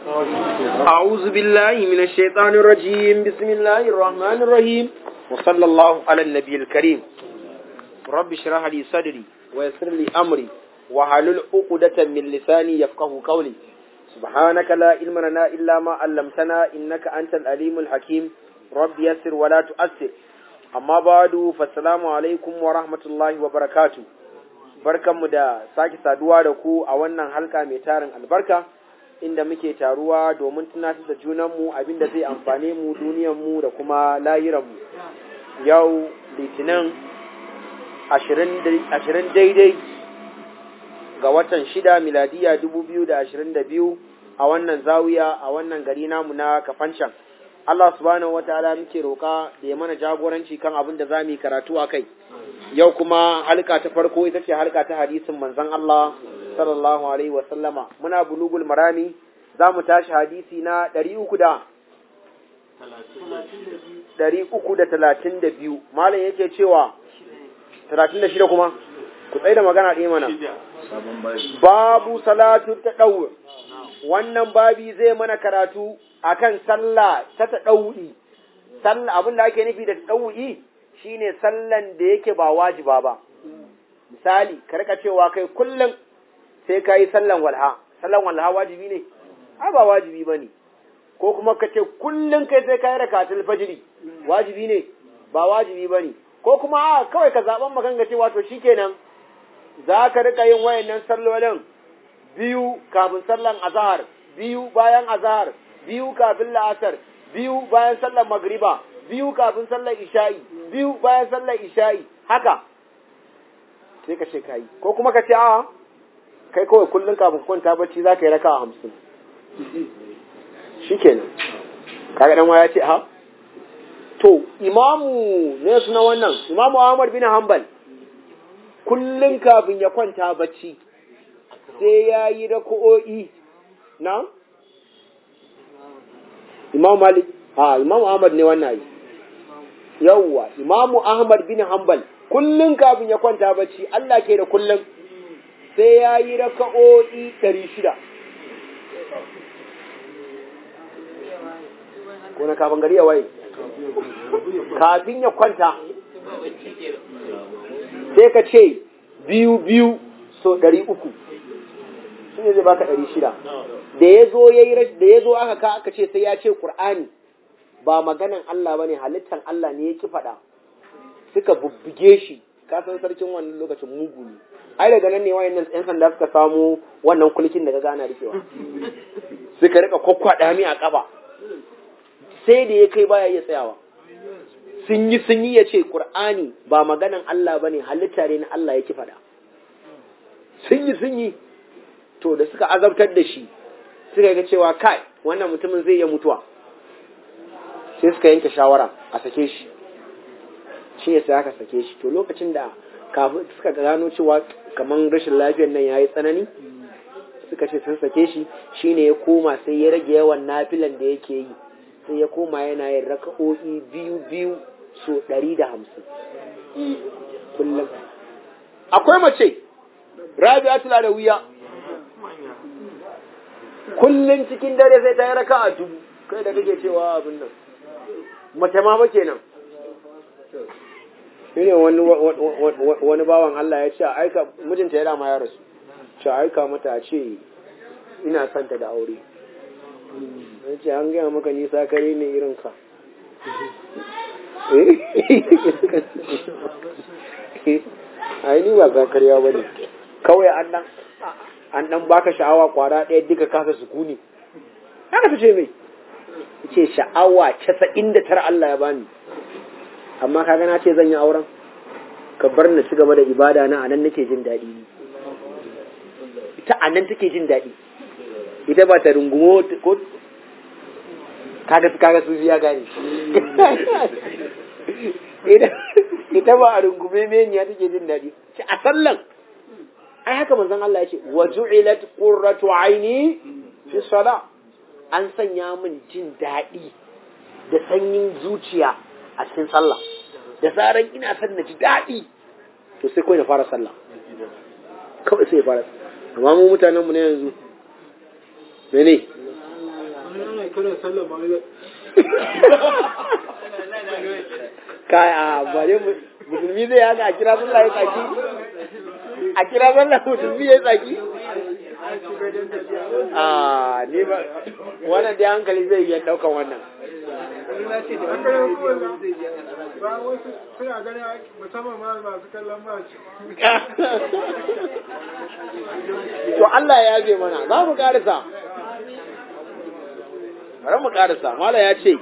أعوذ بالله من الشيطان الرجيم بسم الله الرحمن الرحيم وصلى الله على النبي الكريم رب اشرح لي صدري ويسر لي أمري وحلل عقدة من لساني يفقه قولي سبحانك لا علم لنا إلا ما علمتنا إنك أنت الأليم الحكيم رب يسر ولا تؤثر amma badu fassalamu alaikum wa rahmatullahi wa barakatu barkanmu da sake saduwa da ku a wannan halka mai tarin albarka inda muke taruwa domin tunatar da junanmu abinda zai amfane mu duniyanmu da kuma lahiranmu yau litinin ashirin daidai ga watan shida miladiya dubu biyu da ashirin da biyu a wannan zawiya a wannan gari namu na kafancan Allah subhanahu wataala muke roƙa da ya mana jagoranci kan abin da za mu yi karatu a kai. Yau kuma halka ta farko ita ce halka ta hadisin manzon Allah sallallahu alaihi wa sallama. Muna bulugul marami za mu tashi hadisi na ɗari uku da ɗari uku da talatin da biyu. Malam yake cewa talatin da shida kuma? Ku tsaye da magana ɗaya mana. Babu salatu ta ɗau. Wannan babi zai mana karatu akan sallah ta taɗau'i, sallah abin da ake nufi da taɗau'i shine sallan da yake ba wajiba ba. Misali, ka rika cewa kai kullum sai ka yi sallan walha, sallan walha wajibi ne? A ba wajibi ba ne. Ko kuma ka ce kullum kai sai ka yi rakatul fajiri, wajibi ne? Ba wajibi ba ne. Ko kuma a kawai ka zaɓen makanga cewa to shikenan za ka rika yin wayannan sallolin biyu kafin sallan azahar, biyu bayan azahar, biyu kafin la'asar, biyu bayan sallar magriba, biyu kafin sallar isha'i, biyu bayan sallar isha'i, haka. Sai ka ce ka yi, ko kuma ka ce a kai kawai kullum kafin kwanta bacci za ka yi raka a hamsin. Shi kenan. Kaga ɗan ya ce ha? To, imamu ne suna wannan, imamu Ahmad bin Hanbal, kullum kafin ya kwanta bacci, sai ya yi rako'o'i, na? Imam Malik, ha, Imam Ahmad ne wannan yi. Yawwa, Imam Ahmad bin Hanbal, kullum kafin ya kwanta bacci, Allah ke da kullum, sai ya yi raka'o'i ɗari shida. Ko na kafin gari ya waye? Kafin ya kwanta, sai ka ce biyu biyu so ɗari uku, shi ne zai baka ɗari shida. da ya zo ya yi da ya zo aka ka aka ce sai ya ce Qur'ani ba maganan Allah bane halittan Allah ne ya ki faɗa suka bubbuge shi ka san sarkin wannan lokacin mugu ne ai daga nan ne wayannan yan sanda suka samu wannan kulkin da ka gana rikewa suka rika kokkwada mi a kaba sai da ya kai baya iya tsayawa sun yi sun yi ya ce Qur'ani ba maganan Allah bane halitta ne na Allah ya ki faɗa sun yi sun yi to da suka azabtar da shi suka ga cewa kai wannan mutumin zai iya mutuwa sai suka yanke shawara a sake shi shi ne sai aka sake shi to lokacin da kafin suka gano cewa kamar rashin lafiyar nan ya yi tsanani suka ce sun sake shi shi ne ya koma sai ya rage yawan nafilan da yake yi sai ya koma yana yin raka'o'i biyu biyu so ɗari da hamsin kullum akwai mace rabi'atul adawiya kullum cikin dare sai ta yi raka a dubu kai da kake cewa abin nan mace ma ba kenan shine wani wani bawan Allah ya ce aika mijinta ya dama ya rasu ce aika mata a ce ina son ta da aure ya ce an gaya maka nisa kare ne irin ka a yi ni ba za karya ba ne kawai an nan an dan baka sha'awa kwara ɗaya duka kasa sukuni haka ta ce mai ce sha'awa casa'in da tara Allah ya bani amma ka gana ce zan yi auren ka bar na ci gaba da ibada na anan nake jin daɗi ita anan take jin daɗi ita ba ta rungumo ko kaga kaga su ya gane ita ba a rungume meniya take jin daɗi a sallan ai haka manzon Allah ya ce wa ju'ilat qurratu aini fi sala an sanya min jin daɗi da sanyin zuciya a cikin sallah da zaran ina son na ji daɗi to sai kawai na fara sallah kawai sai ya fara amma mu mutanen mu ne yanzu mene kana sallah ma kaya ba dai musulmi zai haka a kira sallah ya tsaki a kira sallah musulmi ya tsaki a ne ba wannan dai hankali zai iya daukan wannan ba wasu suna ganin musamman ma masu kallon mace to Allah ya yabe mana za mu karisa bari mu karisa mala ya ce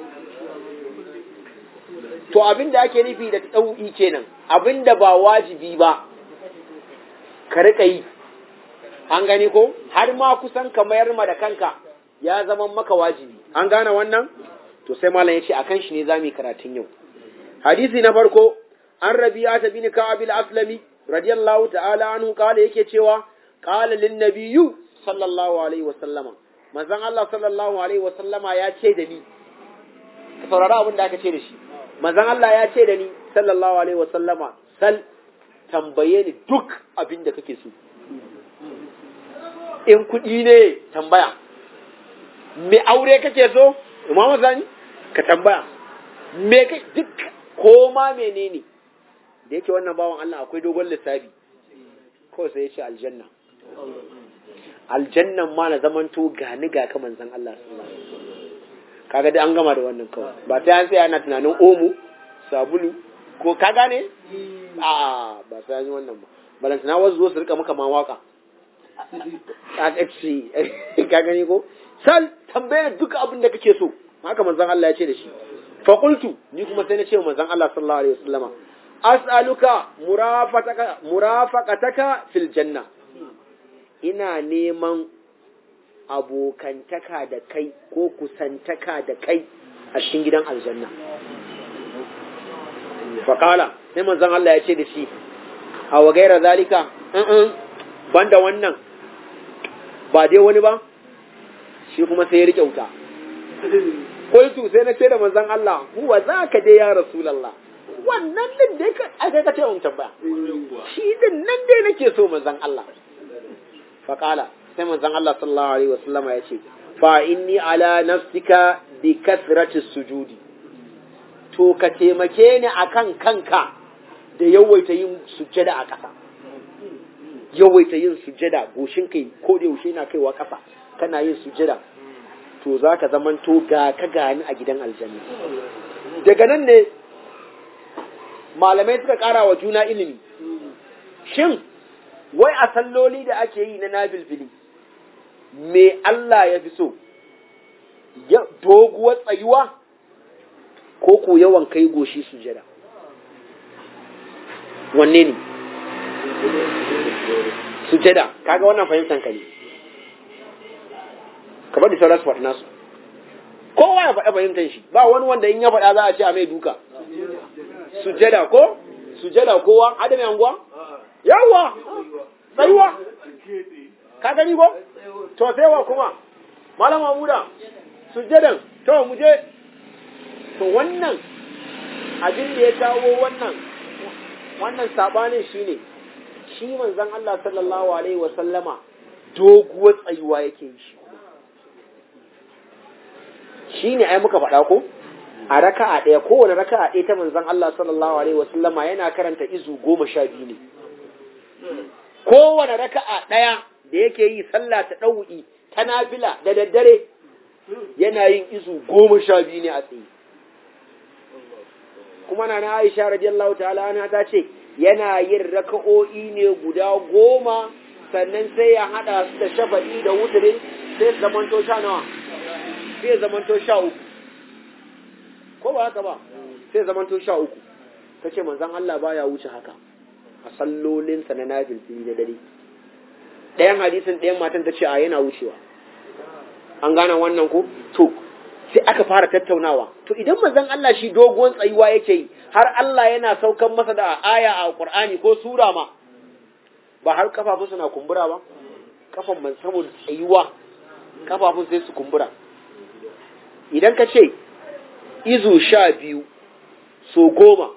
to abin da ake nufi da ɗau'i kenan abin da ba wajibi ba ka riƙa yi an gani ko har ma kusan ka mayar ma da kanka ya zama maka wajibi an gane wannan to sai malam ya ce akan shi ne za mu yi karatun yau hadisi na farko an rabi'a ta bin ka'ab al-aslami radiyallahu ta'ala anhu kala yake cewa qala lin nabiyyu sallallahu alaihi wa sallama manzon Allah sallallahu alaihi wa sallama ya ce da ni saurara abin da aka ce da shi manzon Allah ya ce da ni sallallahu alaihi wa sallama sal tambaye ni duk abin da kake so in kuɗi ne tambaya me aure kake so imamu zani ka tambaya me kai duk ko ma menene da yake wannan bawan Allah akwai dogon lissafi kawai sai ya ce aljanna aljannan ma na zamanto gani ga ka manzan Allah sallallahu alaihi wasallam kaga dai an gama da wannan kawai ba sai an tsaya ana tunanin omo sabulu ko ka gane a ba sai an yi wannan ba balantana wasu zo su rika maka ma waka ka ce ka gani ko sal tambayar duka abin da kake so haka manzon Allah ya ce da shi fa qultu ni kuma sai na ce manzon Allah sallallahu alaihi wasallama as'aluka murafataka murafaqataka fil janna ina neman abokantaka da kai ko kusantaka da kai a cikin gidan aljanna faƙala sai manzon Allah ya ce da shi a wa gaira zalika banda wannan ba dai wani ba shi kuma sai ya riƙe wuta kultu sai na ce da manzon Allah huwa zaka dai ya rasulullah wannan din dai ka aka ka ce mun tambaya shi din nan dai nake so manzon Allah faqala sai manzon Allah sallallahu alaihi wasallam ya ce fa inni ala nafsika bi kasrati sujudi to ka taimake ni akan kanka da yawaita yin sujjada a ƙasa yawaita yin sujjada goshin kai ko da yaushe na kaiwa ƙasa kana yin sujjada to za ka zamanto ga ka gani a gidan aljanna daga nan ne malamai suka ƙara wa juna ilimi shin wai a salloli da ake yi na nabilbili me Allah ya fi so doguwar tsayuwa ko ko yawan kai goshi sujada wanne ne sujada kaga wannan fahimtar ka ne ka bari sauran su faɗi nasu kowa ya faɗa fahimtar shi ba wani wanda in ya faɗa za a ce a mai duka sujada ko sujada kowa adami anguwa yawa tsayuwa ka gani ko to sai wa kuma malam Mahmuda sujadan to mu je to wannan abin da ya kawo wannan wannan sabanin shine shi manzon Allah sallallahu alaihi wa sallama doguwar tsayuwa yake yi shi shine ai muka faɗa ko a raka'a ɗaya kowane raka'a ɗaya ta manzon Allah sallallahu alaihi wa sallama yana karanta izu goma sha biyu ne kowane raka'a ɗaya da yake yi sallah ta ɗau'i ta nafila da daddare yana yin izu goma sha biyu ne a tsaye kuma na na Aisha radiyallahu ta'ala ana ta ce yana yin raka'o'i ne guda goma sannan sai ya hada su da shafa'i da wutare sai su zamanto sha nawa sai zamanto sha uku ko ba haka ba sai zamanto sha uku ta ce manzan Allah baya wuce haka a sallolinsa na nafil da dare ɗayan hadisin ɗayan matan ta ce a yana wucewa an gane wannan ko to sai aka fara tattaunawa to idan manzon Allah shi doguwan tsayuwa yake yi har Allah yana saukan masa da aya a Qur'ani ko sura ma ba har kafafun suna kumbura ba kafan man saboda tsayuwa kafafun sai su kumbura idan ka ce izu sha biyu so goma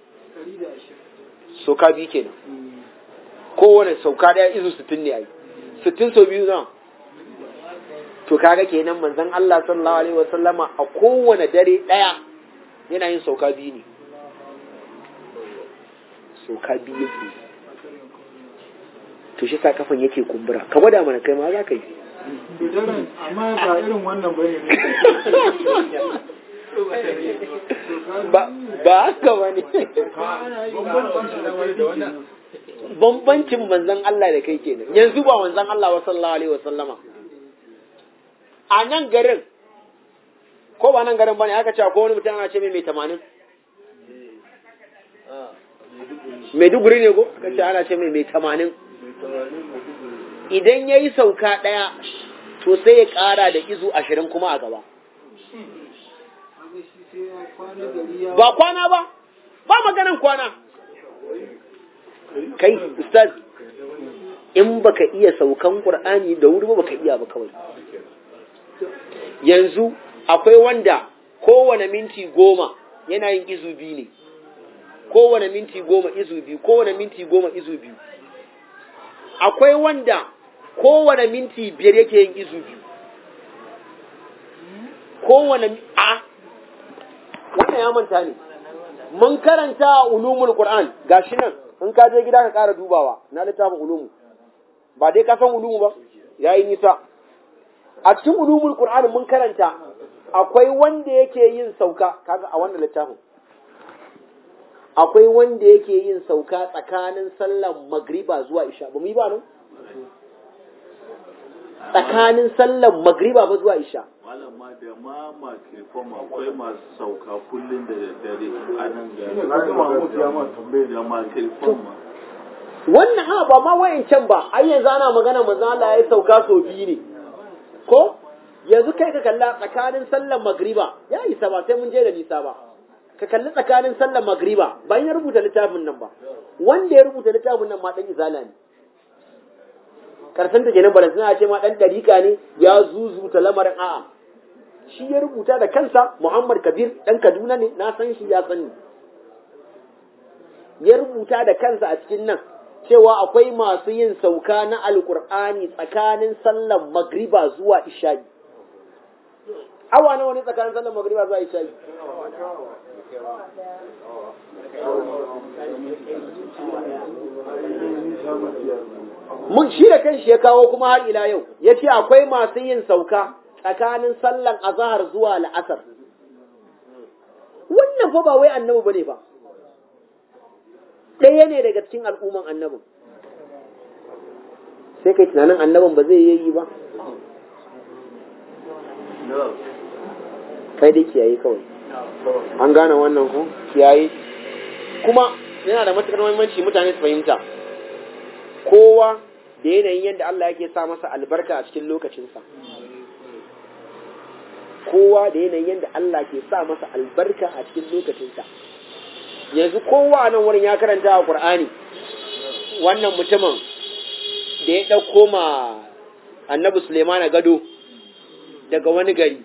sauka biyu kenan kowane sauka daya izu sittin ne ai sittin so biyu na to kaga kenan manzon Allah sallallahu alaihi wasallama a kowane dare daya yana yin sauka biyu ne sauka biyu yake to shi sa kafan yake kumbura ka gwada mana kai ma za ka yi Daren amma ba irin wannan bane ba ba haka ba ne bambancin manzon Allah da kai kenan yanzu ba manzon Allah wa sallallahu alaihi wasallama a nan garin ko ba nan garin bane aka ce ko wani mutum ana ce mai mai tamanin Maiduguri ne ko aka ce ana ce mai mai tamanin idan ya yi sauka ɗaya to sai ya ƙara da izu ashirin kuma a gaba ba kwana ba ba maganan kwana kai ustaz in baka iya saukan qur'ani da wuri ba baka iya ba kawai yanzu akwai wanda kowane minti goma yana yin izu biyu ne kowane minti goma izu biyu kowane minti goma izu biyu akwai wanda kowane minti biyar yake yin izu biyu kowane a wannan ya manta ne mun karanta ulumul qur'an gashi nan in ka je gida ka ƙara dubawa na littafin ulumu ba dai ka san ulumu ba yayi nisa a cikin ulumul qur'an mun karanta akwai wanda yake yin sauka kaga a wannan littafin akwai wanda yake yin sauka tsakanin sallan magriba zuwa isha ba mu yi ba nan tsakanin sallan magriba ba zuwa isha malama da ma makirfam akwai masu sauka kullum da daddare a nan gari da makirfam ma wannan ha ba ma wayancan ba ai yanzu ana magana manzo Allah ya sauka so biyu ne ko yanzu kai ka kalla tsakanin sallan magriba ya isa ba sai mun je da nisa ba ka kalli tsakanin sallan magriba bayan ya rubuta littafin nan ba wanda ya rubuta littafin nan ma dan izala ne karshen ta kenan balan suna ce ma dan dariƙa ne ya zuzuta lamarin a'a shi ya rubuta da kansa Muhammad Kabir dan Kaduna ne na san shi ya sani ya rubuta da kansa a cikin nan cewa akwai masu yin sauka na alkur'ani tsakanin sallan magriba zuwa isha'i awa nawa ne tsakanin sallan magriba zuwa isha'i mun shi da kanshi ya kawo kuma har ila yau ya ce akwai masu yin sauka tsakanin sallan azahar zuwa la'asar wannan fa ba wai annabi bane ba ɗaya ne daga cikin al'umman annabin sai kai tunanin annabin ba zai yi ba kai dai kiyaye kawai an gane wannan ku kiyaye kuma yana da matuƙar muhimmanci mutane su fahimta kowa da yanayin yadda Allah yake sa masa albarka a cikin lokacinsa kowa da yanayin yadda Allah ke sa masa albarka a cikin lokacinsa yanzu kowa nan wurin ya karanta a Qur'ani wannan mutumin da ya ɗauko ma annabi Sulemana gado daga wani gari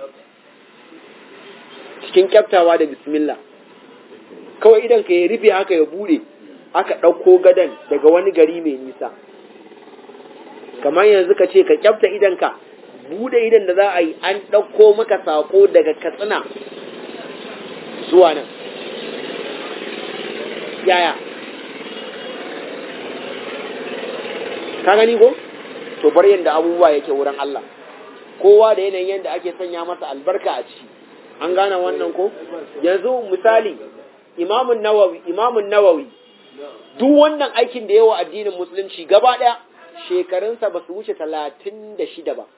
cikin kyaftawa da bismillah kawai idan ka ya rufe haka ya bude aka ɗauko gadon daga wani gari mai nisa kamar yanzu ka ce ka kyafta idanka bude idan da za a yi an ɗauko maka sako daga katsina zuwa nan yaya ka gani ko to bar yadda abubuwa yake wurin Allah kowa da yanayin yadda ake sanya masa albarka a ciki an gane wannan ko yanzu misali imamun nawawi imamun nawawi duk wannan aikin da yawa addinin musulunci gaba ɗaya shekarunsa ba su wuce talatin da shida ba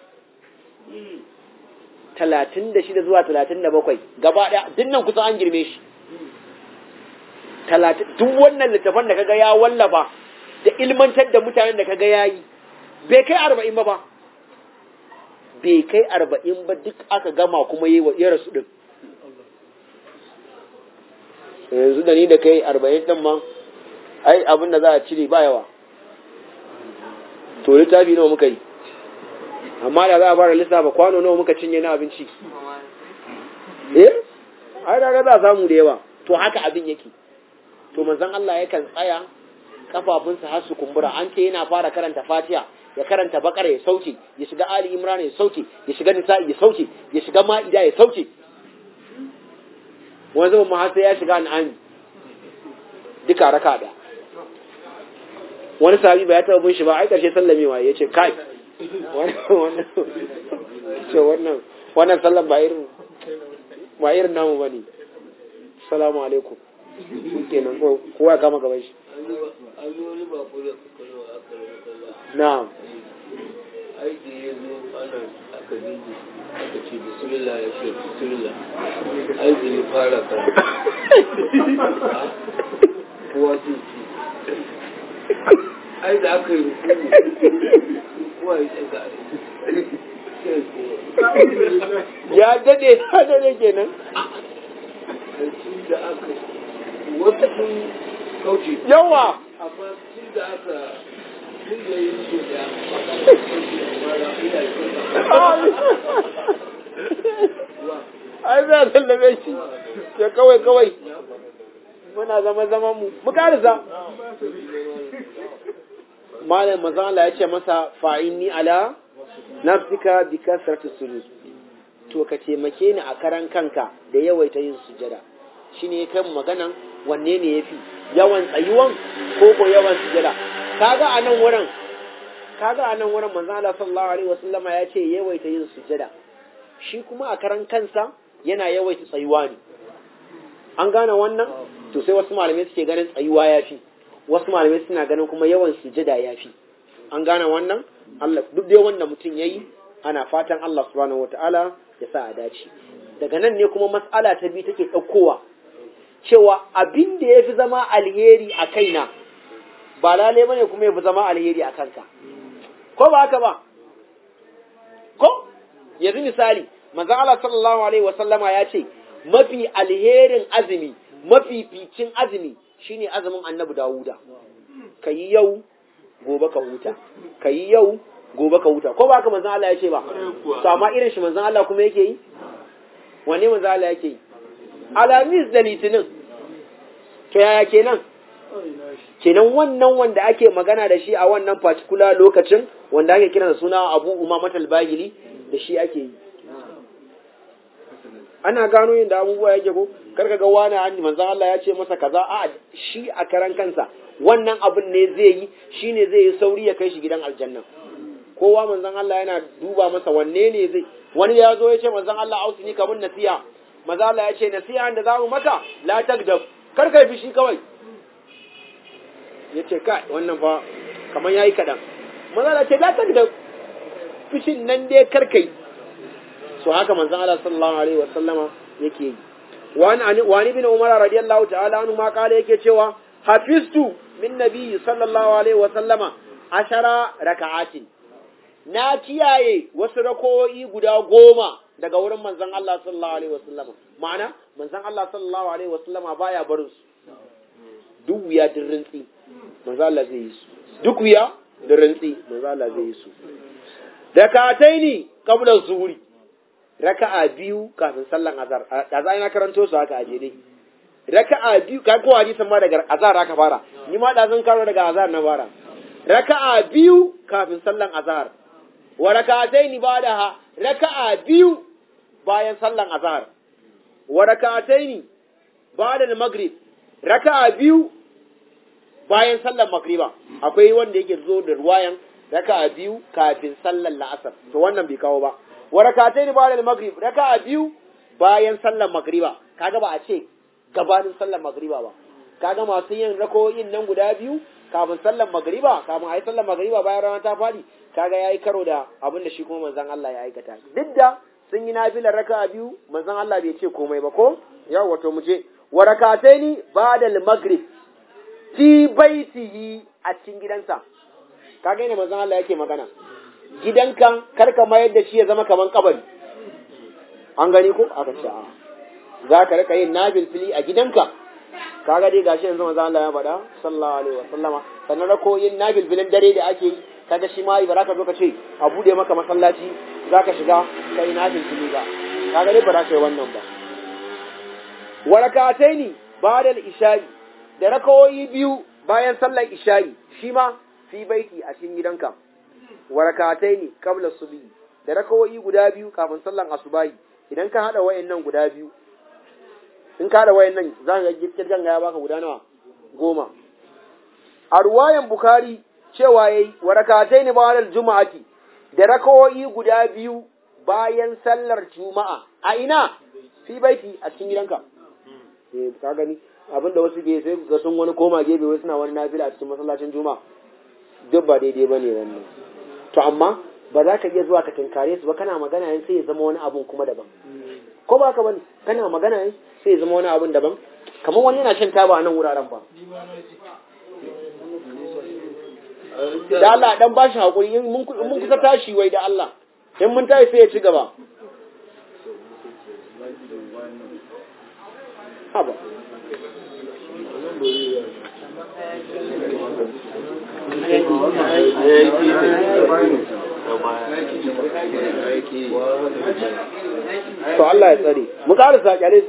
talatin da shida zuwa talatin da bakwai gaba ɗaya duk nan kusan an girme shi duk wannan littafan da kaga ya wallafa da ilmantar da mutanen da kaga ya yi bai kai arba'in ba ba bai kai arba'in ba duk aka gama kuma yi wa ya rasu ɗin yanzu da ni da kai arba'in ɗin ma ai abin da za a cire ba yawa to littafi nawa muka yi amma da za a fara lissafa kwano nawa muka cinye na abinci eh ai da za a samu da yawa to haka abin yake to manzon Allah yakan tsaya kafafunsa har su kumbura an ce yana fara karanta Fatiha ya karanta bakara ya sauke ya shiga ali imran ya sauke ya shiga nisa'i ya sauke ya shiga ma'ida ya sauke wani zama ma sai ya shiga an'ami duka raka da wani sahabi ba ya taɓa bin shi ba ai ƙarshe sallamewa ya ce kai wannan wannan sallan ba irin ba irin namu ba ne salamu alaikum kenan kowa ya kama gaban shi na'am aiki ya zo ana aka dinga aka ce bismillah ya ce bismillah aiki ya fara kan kowa ce ce ai da aka yi rukuni kowa ya ce ga ya dade ya dade kenan tun da aka wasu sun kauce yawa amma tun da aka tun da yi so da ai za a sallame shi ya kawai kawai muna zama zaman mu mu karisa malam manzon Allah ya ce masa fa'inni ala nafsika bi kasratu sujud to ka taimake ni a karan kanka da yawaita yin sujada shine kai mu maganan wanne ne yafi yawan tsayuwan ko ko yawan sujada kaga a nan wurin kaga a nan wurin manzon Allah sallallahu alaihi wasallama ya ce yawaita yin sujada shi kuma a karan kansa yana yawaita tsayuwa ne an gane wannan to sai wasu malamai suke ganin tsayuwa yafi wasu malamai suna ganin kuma yawan sujada yafi an gane wannan Allah duk dai wanda mutum yayi ana fatan Allah subhanahu wataala ya sa a dace daga nan ne kuma mas'ala ta biyu take ɗaukowa cewa abin da ya fi zama alheri a kaina ba lalai bane kuma ya fi zama alheri a kanka ko ba haka ba ko yanzu misali manzo Allah sallallahu alaihi wasallama ya ce mafi alherin azumi mafi ficin azumi shine azumin annabi Dawuda kayi yau gobe ka huta kayi yau gobe ka huta ko ba haka manzo Allah ya ce ba to amma irin shi manzo Allah kuma yake yi wanne manzo Allah yake yi alamis da litinin to yaya kenan kenan wannan wanda ake magana da shi a wannan particular lokacin wanda ake kira da suna Abu Umama al-Bahili da shi ake yi ana gano yin da abubuwa yake ko karka ga wani an manzon Allah ya ce masa kaza a shi a karan kansa wannan abin ne zai yi shine zai yi sauri ya kai shi gidan aljanna kowa manzon Allah yana duba masa wanne ne zai wani ya zo ya ce manzon Allah ausini kamun nasiha manzon Allah ya ce nasiha da zamu maka la tagdab kar kai fishi kawai yace kai wannan fa kaman yayi kadan manzon Allah ce la tagdab fishin nan dai kar kai so haka manzon Allah sallallahu alaihi wasallama yake yi wani wani bin Umar radiyallahu ta'ala anhu ma kala yake cewa hafiztu min nabiyyi sallallahu alaihi wasallama ashara raka'atin na kiyaye wasu rako'i guda goma daga wurin manzon Allah sallallahu alaihi wasallama ma'ana manzon Allah sallallahu alaihi wasallama baya barin su duk wuya din rintsi manzon Allah zai yi su duk wuya din rintsi manzon Allah zai yi su rakataini qabla zuhuri raka'a biyu kafin sallan azhar da za ina karanto su haka aje dai raka'a biyu kai ko hadisin ma daga azhar aka fara ni ma da zan karo daga azhar na fara raka'a biyu kafin sallan azhar wa raka'ataini ba'daha raka'a biyu bayan sallan azhar wa raka'ataini ba'da al-maghrib raka'a biyu bayan sallan magriba akwai wanda yake zo da ruwayan raka'a biyu kafin sallan la'asar to wannan bai kawo ba wa rak'atayn ba'da al-maghrib raka'a biyu bayan sallar magriba kaga ba a ce gabanin sallar magriba ba kaga masu yin rako'in nan guda biyu kafin sallar magriba kafin ayi sallar magriba bayan rana ta fadi kaga yayi karo da abin da shi kuma manzon Allah ya aikata duk da sun yi nafilar raka'a biyu manzon Allah bai ce komai ba ko yawa wato mu je wa rak'atayn ba'da al-maghrib fi baitihi a cikin gidansa kaga ne manzon Allah yake magana gidanka kar ka mayar da shi ya zama kaman kabari an gani ko aka ce a za ka rika yin nabil fili a gidanka kaga dai gashi yanzu manzo Allah ya faɗa sallallahu alaihi wasallama sannan rako yin nabil filin dare da ake yi kaga shi ma ba za ka zo ka ce a bude maka masallaci za ka shiga kai nabil fili ba kaga dai ba za ka yi wannan ba warakataini ba'da al-isha'i da rakawoyi biyu bayan sallar isha'i shi ma fi baiti a cikin gidanka wa rak'ataini qabla subhi da rakawoyi guda biyu kafin sallan asubahi idan ka hada wayannan guda biyu in ka hada wayannan za ka ga kirgan ya baka guda nawa goma a ruwayan bukhari cewa yayi wa rak'ataini ba'da juma'ati da rakawoyi guda biyu bayan sallar juma'a a ina fi baiti a cikin gidanka eh ka gani abinda wasu ke sai ga sun wani koma gefe wai suna wani nafila a cikin masallacin juma'a duk ba daidai bane wannan to amma ba za ka iya zuwa ka tinkare su ba kana magana yin sai ya zama wani abun kuma daban ko ba ka bane kana magana yin sai ya zama wani abun daban kamar wani yana shan taba a nan wuraren ba da Allah dan ba shi hakuri in mun kusa tashi wai da Allah in mun tashi sai ya ci gaba haba to Allah ya tsare mu ƙara saƙyale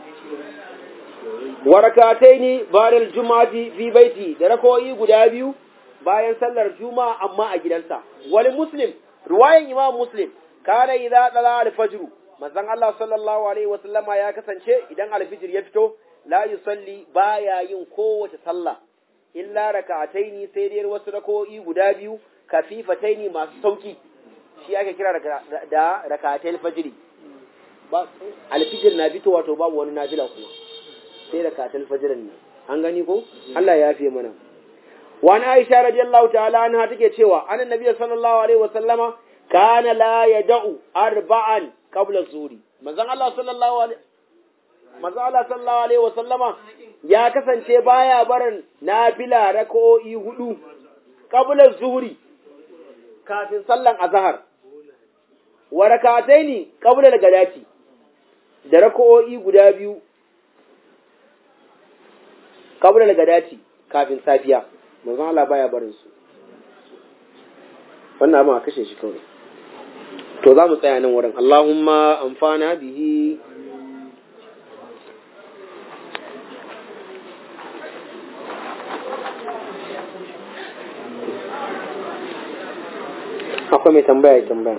warakatai ne bayan juma'ati fi baiti da rakoyi guda biyu bayan sallar juma'a amma a gidansa wani muslim ruwayan imam muslim kana idza dala al-fajr manzon Allah sallallahu alaihi wa sallama ya kasance idan al-fajr ya fito la yusalli baya yin kowace sallah illa raka'ataini sai dai wasu rako'i guda biyu kafifataini masu sauki shi ake kira da raka'atai fajiri ba alfijir na fito wato babu wani nafila kuma sai raka'atai fajirin nan an gani ko Allah ya fiye mana wa na Aisha radiyallahu ta'ala anha take cewa annan nabiyyi sallallahu alaihi wa sallama kana la yad'u arba'an qabla zuri manzon Allah sallallahu alaihi manzon Allah sallallahu alaihi wa sallama ya kasance baya barin nafila raka'o'i hudu qabla zuhri kafin sallan azhar wa rakataini qabla al-gadati da raka'o'i guda biyu qabla al-gadati kafin safiya manzon Allah baya barin su wannan abin a kashe shi kawai to za mu tsaya nan wurin Allahumma amfana bihi akwai mai tambaya ya tambaya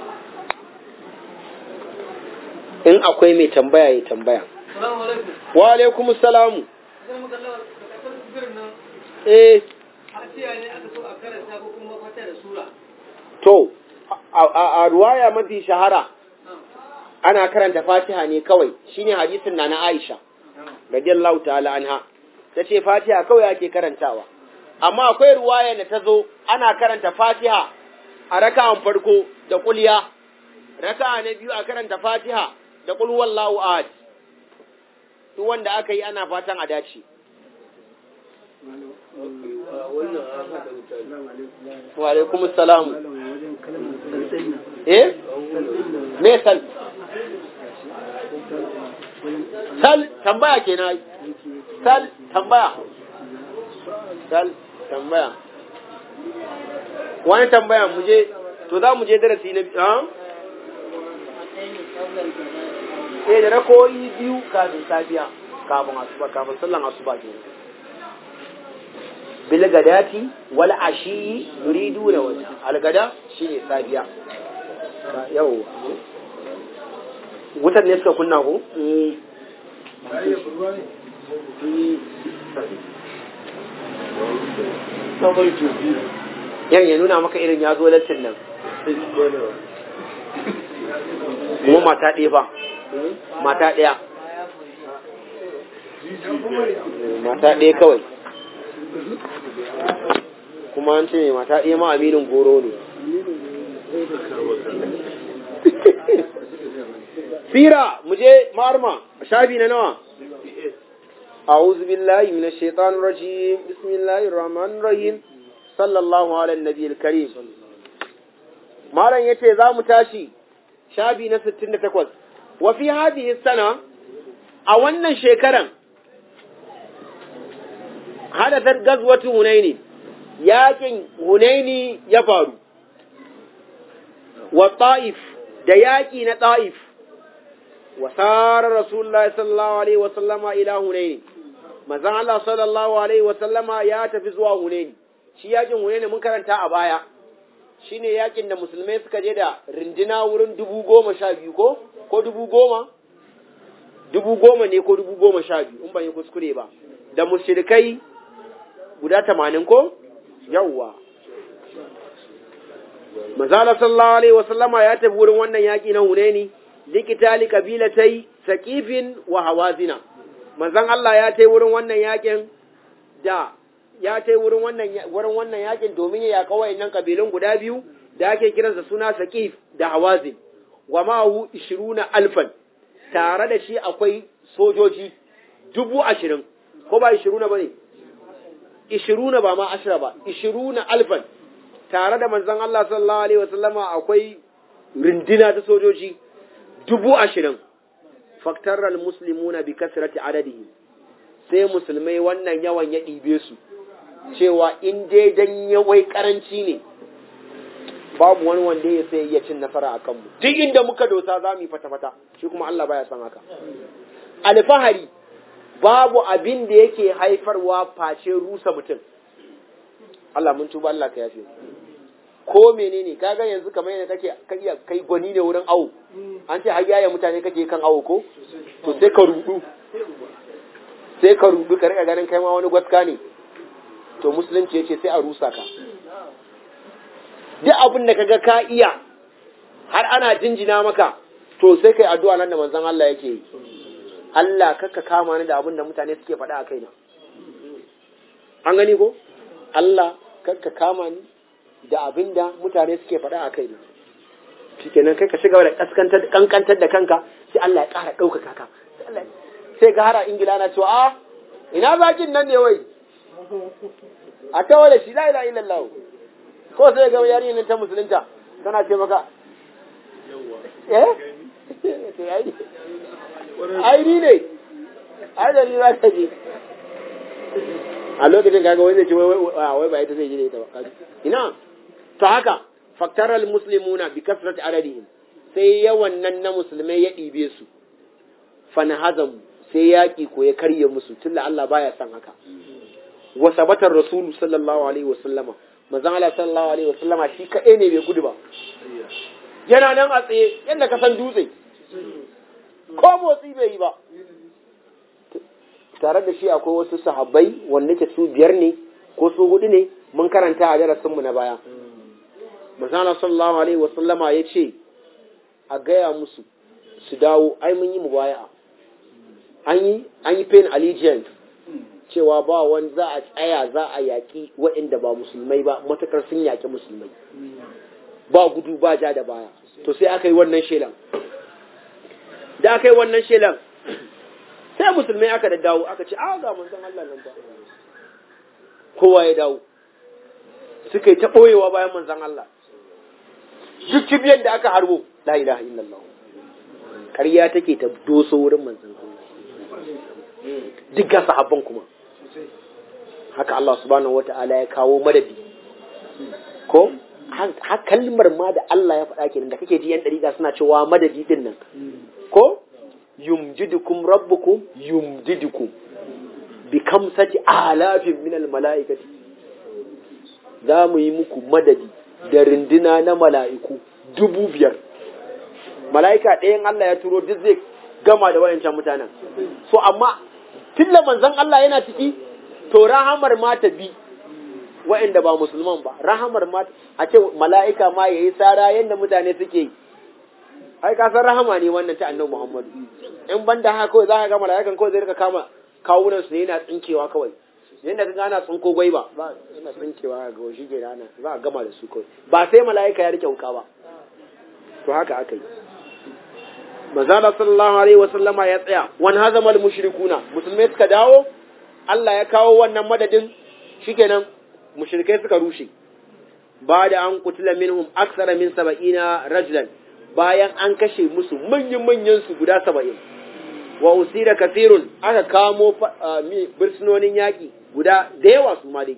in akwai mai tambaya ya tambaya wa alaikum salamu eh to a ruwaya mafi shahara ana karanta fatiha ne kawai shine hadisin na na Aisha radiyallahu ta'ala anha tace fatiha kawai ake karantawa amma akwai ruwaya da ta zo ana karanta fatiha a raka'an farko da kulya raka'a na biyu a karanta fatiha da kul wallahu ahad duk wanda aka yi ana fatan a dace wa alaikum assalam eh me sal sal tambaya kenan sal tambaya sal tambaya wani tambaya mu je to za mu je darasi na biyu ha eh da rakoyi biyu kafin safiya kafin asuba kafin sallan asuba ke bil gadati wal ashi yuridu da wajha al gada shine safiya yau wutar ne suka kunna ko yan ya nuna maka irin ya zo lattin nan kuma mata ɗaya ba mata ɗaya mata ɗaya kawai kuma an ce ne mata ɗaya ma aminin goro ne sira mu je ma'arma shafi na nawa أعوذ بالله من الشيطان الرجيم بسم الله الرحمن الرحيم صلى الله على النبي الكريم مالا يتي ذا متاشي شابي نستن تكوز وفي هذه السنة أولا شكرا حدثت غزوة هنين ياكن هنين يفارو والطائف دياكي نطائف وسار رسول الله صلى الله عليه وسلم إلى هنين manzon Allah sallallahu alaihi wa sallama ya tafi zuwa Hunaini shi yakin Hunaini mun karanta a baya shine yakin da musulmai suka je da rindina wurin dubu goma sha biyu ko ko dubu goma dubu goma ne ko dubu goma sha biyu in ban yi kuskure ba da mushrikai guda tamanin ko yawwa Manzala sallallahu alaihi wasallama ya tafi wurin wannan yaƙi na Hunaini likitali kabilatai Saqifin wa Hawazina manzon Allah ya tai wurin wannan yaƙin da ya tai wurin wannan wurin wannan yaƙin domin ya yaƙa wayannan kabilun guda biyu da ake kiransa suna Saqif da Hawazin wa ma'ahu 20 alfan tare da shi akwai sojoji dubu ashirin ko ba 20 bane 20 ba ma ashira ba 20 alfan tare da manzon Allah sallallahu Alaihi wasallama akwai rindina ta sojoji dubu ashirin faktarar musulmuna bi kasirati adadihi sai musulmai wannan yawan ya ɗibe su cewa in dai dan yawai karanci ne babu wani wanda ya sai iya cin nasara a kanmu duk inda muka dosa za mu yi fata-fata shi kuma Allah baya san haka alfahari babu abin da yake haifarwa face rusa mutum Allah mun tuba Allah ka yafe ko menene kaga yanzu kamar yadda kake kai kai gwani ne wurin awo an ce har yaya mutane kake kan awo ko to sai ka rudu sai ka rudu ka rika ganin kai ma wani gwaska ne to musulunci yace sai a rusa ka duk abin da kaga ka iya har ana jinjina maka to sai kai addu'a nan da manzon Allah yake yi Allah kakka kama ni da abin da mutane suke faɗa a kaina an gani ko Allah kakka kama ni da abin da mutane suke faɗa a kaina shikenan kai ka shiga da kaskantar kankantar da kanka sai Allah ya ƙara ɗaukaka ka sai ga hara ingila na cewa a ina zakin nan ne wai a tawo da shi la ilaha illallah ko sai ga yarinyar ta musulunta tana ce maka eh ai ni ne ai da ni za ka je a lokacin kaga wani zai ce wai ba ita zai je da ita ba ina to haka faktaral muslimuna bi kasrat adadihim sai yawan nan na musulmai ya ɗibe su fanahazam sai yaƙi ko ya karye musu tunda Allah baya son haka wa sabatar rasulu sallallahu alaihi wa sallama manzon Allah sallallahu alaihi wa sallama shi kaɗai ne bai gudu ba yana nan a tsaye yadda ka san dutse ko motsi bai yi ba tare da shi akwai wasu sahabbai wanda ke su biyar ne ko su hudu ne mun karanta a darasinmu na baya Masana sallallahu alaihi wasallama ya ce a gaya musu su dawo ai mun yi mubaya'a an yi an yi pain allegiance cewa ba wani za a tsaya za a yaƙi waɗanda ba musulmai ba matakar sun yaƙi musulmai ba gudu ba ja da baya to sai aka yi wannan shelan da aka yi wannan shelan sai musulmai aka da dawo aka ce a ga manzon Allah nan ba kowa ya dawo suka yi ta ɓoyewa bayan manzon Allah duk kibiyar da aka harbo la ilaha illallah ƙarya take ta doso wurin manzon Allah duk ga sahabban kuma haka Allah subhanahu wata'ala ya kawo madadi ko ha kalmar ma da Allah ya faɗa kenan da kake ji yan dariƙa suna cewa madadi din nan ko yumjidukum rabbukum yumjidukum bi kamsati alafin min al mala'ikati za mu yi muku madadi da rinduna na mala'iku dubu biyar mala'ika ɗayan Allah ya turo duk zai gama da wayancan mutanen so amma tilla manzon Allah yana ciki to rahamar ma ta bi wa'anda ba musulman ba rahamar ma a ce mala'ika ma yayi sara yanda mutane suke yi ai ka san rahama ne wannan ta annabi Muhammadu in banda haka kawai za ka ga mala'ikan kawai zai rika kama kawunan su ne yana tsinkewa kawai yanda ka gana tsinko gwai ba ba yana tsinkewa ga shi ke rana za a gama da su kawai ba sai mala'ika ya rike wuka ba to haka aka yi manzala sallallahu alaihi wa sallama ya tsaya wan hazamal mushrikuna musulmai suka dawo Allah ya kawo wannan madadin shikenan mushrikai suka rushe ba da an kutula minhum aksara min saba'ina rajulan bayan an kashe musu manyan manyan su guda saba'in wa usira kafirun aka kamo birsunonin yaƙi guda da yawa su ma dai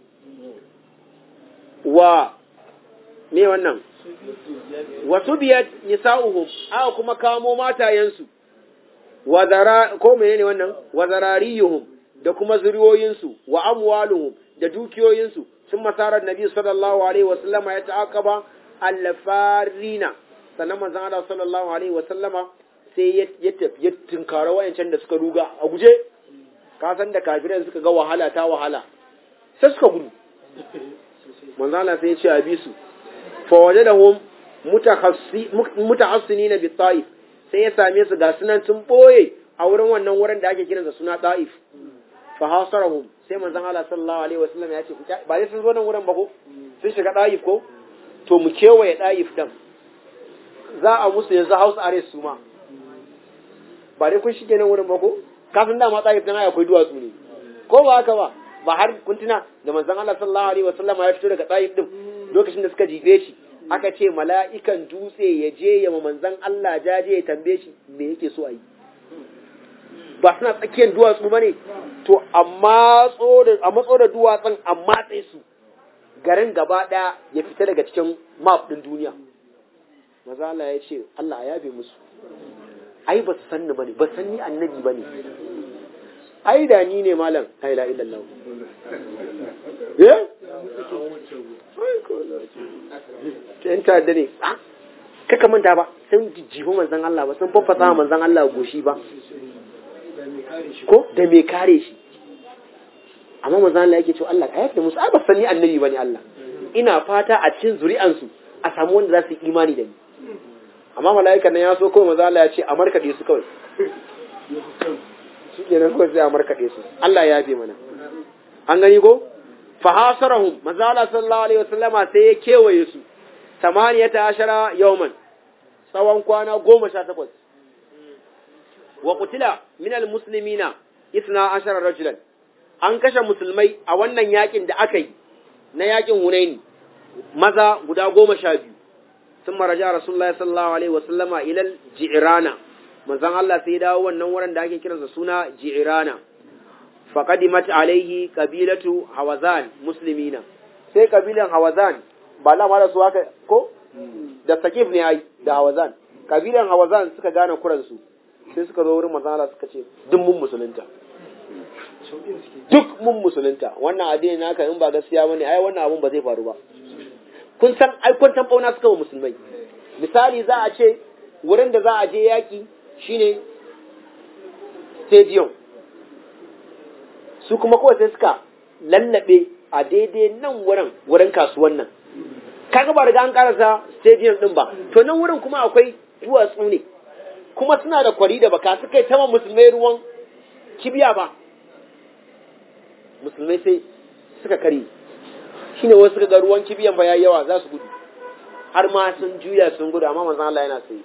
wa me wannan wasu biyar nisa'uhum aka kuma kamo matayensu wa zara ko menene wannan wa zarariyuhum da kuma zuriyoyinsu wa amwaluhum da dukiyoyinsu sun masarar nabi sallallahu alaihi wa sallama ya ta'aqaba alfarina sannan manzon Allah sallallahu alaihi wasallama sai ya tafi ya tunkara wayancan da suka ruga a guje ka san da kafiran suka ga wahala ta wahala sai suka gudu manzon Allah sai ya ce a bi su fa wajadahum mutahassini bi ta'if sai ya same su ga sunan sun boye a wurin wannan wurin da ake kiransa suna ta'if fa hasarahum sai manzon Allah sallallahu alaihi wasallam ya ce ba sai sun zo nan wurin ba ko sun shiga ta'if ko to mu kewaye ta'if dan za a musu yanzu house arrest su ma ba dai kun shige nan wurin ba ko kafin da ma ta'if dan akwai duwatsu ne ko ba haka ba ba har kun tuna da manzon Allah sallallahu alaihi wasallam ya fito daga ta'if din lokacin da suka jibe shi aka ce mala'ikan dutse ya je ya manzan Allah jaje ya tambaye shi me yake so a yi ba suna tsakiyar duwatsu ba ne to a matso da duwatsun a matse su garin gaba ɗaya ya fita daga cikin map ɗin duniya maza Allah ya ce Allah ya yabe musu ai ba su sanni ba ne ba sanni annabi ba ne ai da ni ne malam la ilaha illallah eh yan ta'adda ne kaka manta ba sun jijjifi manzan Allah ba sun faffasa manzan Allah goshi ba ko da me kare shi amma manzan Allah yake cewa Allah ka yafe musu ai ba sanni annabi bane Allah ina fata a cikin zuri'ansu a samu wanda za su yi imani da ni amma mala'ikan nan ya so kawai manzan Allah ya ce a markaɗe su kawai shi kenan kawai sai a markaɗe su Allah ya yafe mana an gani ko fahasarahum manzo Allah sallallahu alaihi wasallama sai ya kewaye su tamaniyata ashara yawman tsawon kwana goma sha takwas wa qutila min almuslimina isna ashara rajulan an kashe musulmai a wannan yakin da aka yi na yakin hunaini maza guda goma sha biyu sun maraja rasulullahi sallallahu alaihi wasallama ilal ji'rana manzon Allah sai ya dawo wannan wurin da ake kiransa suna ji'rana faƙadimat alaihi ƙabilatu hawazan muslimina sai ƙabilan hawazan ba lama da su haka ko da sakif ne ai da hawazan ƙabilan hawazan suka gane kuransu sai suka zo wurin manzala suka ce duk mun musulunta duk mun musulunta wannan addini naka in ba gaskiya bane ai wannan abun ba zai faru ba kun san ai kwantan bauna suka wa musulmai misali za a ce wurin da za a je yaki shine stadium su kuma kawai sai suka lallabe a daidai nan wurin wurin kasuwan nan kaga ba riga an karasa stadium din ba to nan wurin kuma akwai duwatsu ne kuma suna da kwari da baka suka yi tama musulmai ruwan kibiya ba musulmai sai suka kare shine wasu suka ga ruwan kibiyan ba yayi yawa za su gudu har ma sun juya sun gudu amma manzon Allah yana sai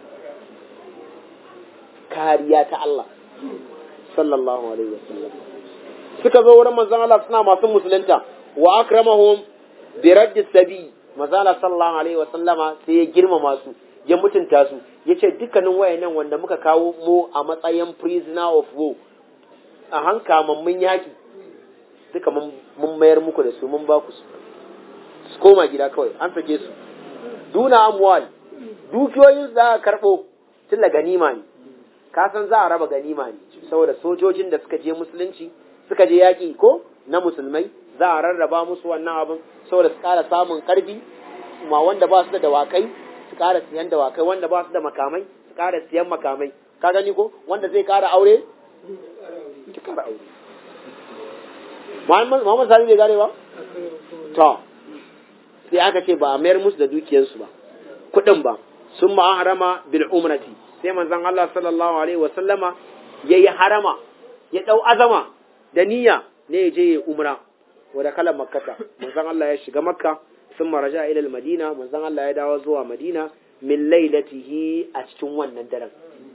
kariya ta Allah sallallahu alaihi wasallam suka zo wurin manzon Allah suna masu musulunta wa akramahum bi raddi sabi manzon Allah sallallahu alaihi wasallama sai ya girmama su ya mutunta su yace dukkanin wayannan wanda muka kawo mu a matsayin prisoner of war a hanka mun yaki duka mun mayar muku da su mun ba ku su su koma gida kawai an sake su duna amwal dukiyoyin za a karɓo tun da ganima ne ka san za a raba ganima ne saboda sojojin da suka je musulunci suka je yaƙi ko na musulmai za a rarraba musu wannan abin saboda su ƙara samun ƙarfi ma wanda ba su da dawakai su ƙara siyan dawakai wanda ba su da makamai su ƙara siyan makamai ka gani ko wanda zai ƙara aure ki ƙara aure Muhammad Sani bai gane ba to sai aka ce ba a mayar musu da dukiyarsu ba kuɗin ba sun ma harama bil umrati sai manzon Allah sallallahu alaihi wa sallama yayi harama ya dau azama da niyya ne ya je ya umra wa da kala makkata manzon Allah ya shiga makka sun maraja ila madina manzon Allah ya dawo zuwa madina min lailatihi a cikin wannan daren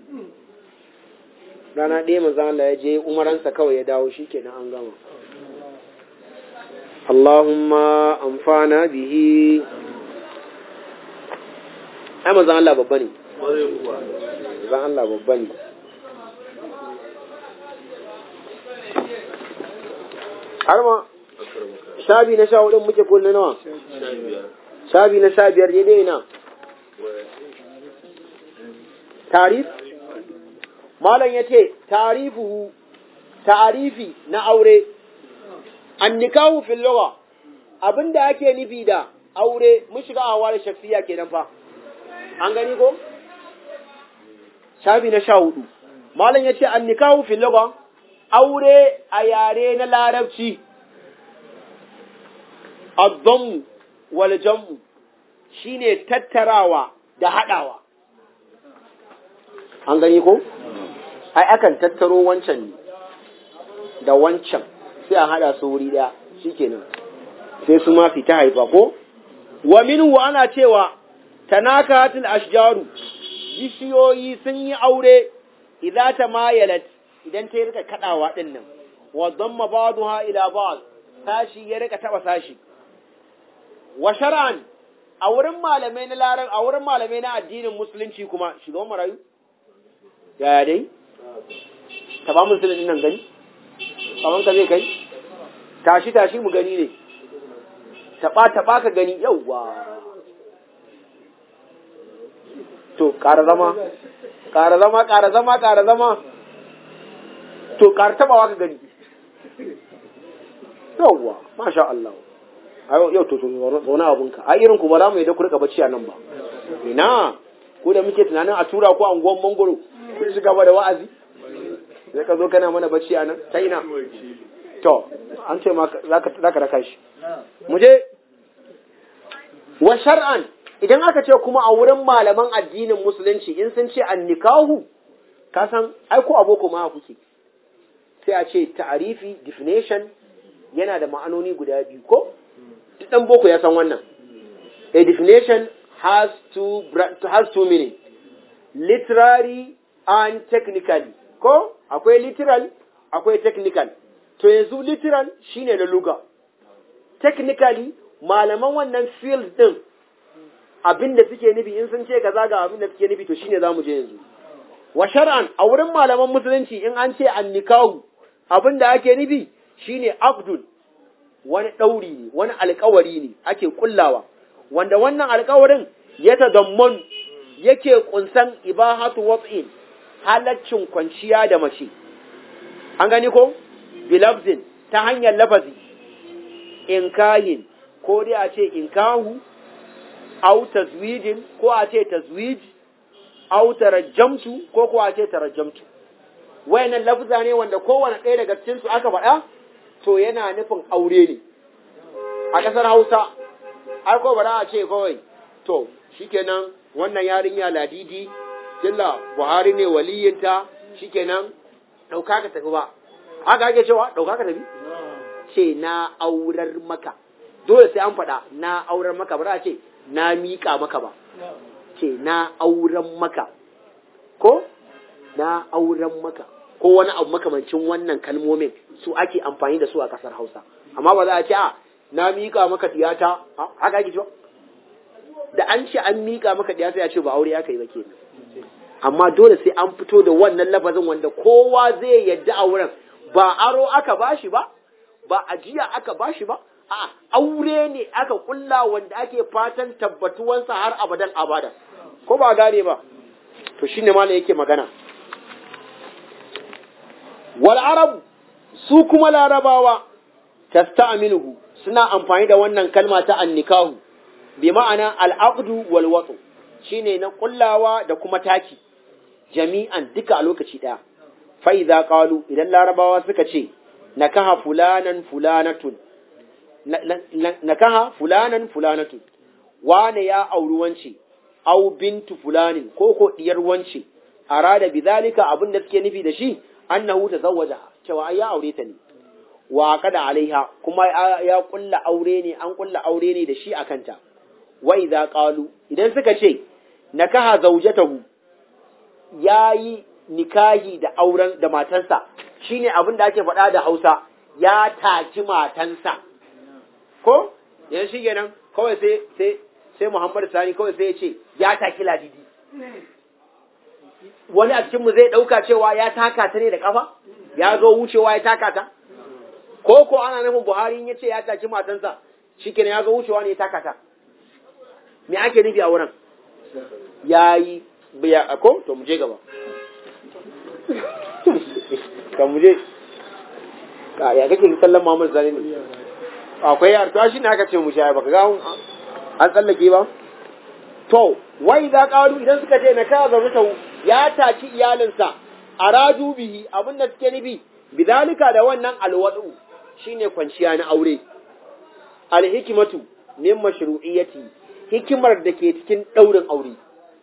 rana ɗaya manzon Allah ya je umaransa kawai ya dawo shikenan an gama Allahumma amfana bihi ai manzon Allah babba ne manzon Allah babba ne har ma shabi na sha hudun muke ko na nawa shabi na sha biyar daidai na tarif malam ya ce tarifuhu tarifi na aure an nikahu fil lugha abinda ake nufi da aure mun shiga a ware shafiya kenan fa an gani ko shafi na sha hudu malam ya ce an nikahu fil lugha aure a yare na larabci addamu wal jam'u shine tattarawa da hadawa an gani ko ai akan tattaro wancan ne da wancan sai a hada su wuri daya shikenan sai su ma fita haifa ko wa minhu ana cewa tanakatul ashjaru bishiyoyi sun yi aure idza tamayalat idan ta rika kadawa din nan wa dhamma ba'daha ila ba'd sashi ya rika taba sashi wa shar'an a wurin malamai na larar a wurin malamai na addinin musulunci kuma shugaban marayu yaya dai ta ba musulun nan gani kaman ka zai kai tashi tashi mu gani ne taba taba ka gani yauwa to ƙara zama ƙara zama ƙara zama ƙara zama to ƙara tabawa ka gani yauwa masha Allah yau to zaune abunka a irin ku ba za mu yi da ku rika bacci a nan ba ina ko da muke tunanin a tura ko anguwan mangoro kun shiga ba da wa'azi sai ka zo kana mana bacci a nan ta ina to an ce ma za ka raka shi mu je wa shar'an idan aka ce kuma a wurin malaman addinin musulunci in sun ce an nikahu ka san ai ko aboko ma kuke sai a ce ta'arifi definition yana da ma'anoni guda biyu ko duk dan boko ya san wannan a definition has two has two meaning literary and technically ko akwai literal akwai technical to yanzu literal shine na luga technically malaman wannan field din abin da suke nufi in sun ce kaza ga abin da suke nufi to shine zamu je yanzu wa shar'an a wurin malaman musulunci in an ce an nikahu abin da ake nufi shine abdul wani ɗauri ne wani alkawari ne ake kullawa wanda wannan alkawarin ya tadamman yake kunsan ibahatu wat'in halaccin kwanciya da mace an gani ko bilabzin ta hanyar lafazi inkahin ko dai a ce inkahu au tazwijin ko a ce tazwij au tarajjamtu ko ko a ce tarajjamtu wayannan lafza ne wanda kowane ɗaya daga cikin su aka faɗa to yana nufin aure ne a ƙasar Hausa ai ko ba a ce kawai to shikenan wannan yarinya ladidi killa Buhari ne waliyinta shikenan ɗauka ka tafi ba haka ake cewa ɗauka ka tafi ce na aurar maka dole sai an faɗa na aurar maka ba za a ce na miƙa maka ba ce na auren maka ko na auren maka ko wani abu makamancin wannan kalmomin su ake amfani da su a ƙasar Hausa amma ba za a ce a na miƙa maka tiyata haka ake cewa da an ce an miƙa maka tiyata ya ce ba aure aka yi ba kenan amma dole sai an fito da wannan lafazin wanda kowa zai yadda a wurin ba aro aka bashi ba ba ajiya aka bashi ba a aure ne aka kulla wanda ake fatan tabbatuwansa har abadan abada ko ba gane ba to shine malam yake magana wal arab su kuma larabawa tasta'miluhu suna amfani da wannan kalma ta annikahu bi ma'ana al-aqdu wal watu shine na kullawa da kuma taki jami'an duka a lokaci daya fa idza qalu idan larabawa suka ce nakaha fulanan fulanatun nakaha fulanan fulanatun wane ya auri wance au bintu fulanin ko ko diyar wance arada bidhalika abin da suke nufi da shi annahu tazawwaja cewa ai ya aure ta ne wa kada alaiha kuma ya kulla aure ne an kulla aure ne da shi akanta wa idza qalu idan suka ce nakaha zawjatahu yayi nikahi da auren da matansa shine abin da ake faɗa da Hausa ya taki matansa ko yanzu shi kenan kawai sai sai sai Muhammad Sani kawai sai ya ce ya taki ladidi wani a cikinmu zai ɗauka cewa ya taka ta ne da ƙafa ya zo wucewa ya taka ta ko ko ana nufin Buhari ya ce ya taki matansa shi kenan ya zo wucewa ne ya taka ta me ake nufi a wurin ya yi biya ko to mu je gaba ka mu je ya kake kallon Muhammad Sani ne akwai yar to shi ne aka ce mu sha baka ga an tsallake ba to wai za ƙaru idan suka ce na kawo zaune ya taci iyalinsa a radu bihi abin da suke nufi bidalika da wannan alwadu shine kwanciya na aure alhikimatu min mashru'iyyati hikimar da ke cikin daurin aure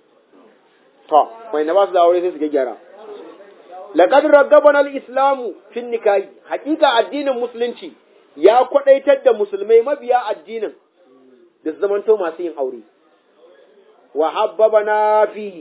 to mai na ba su da aure sai su gyara laqad raggabana al-islamu fi nikahi hakika addinin musulunci ya kwadaitar da musulmai mabiya addinin da su zamanto masu yin aure wa habbabana fihi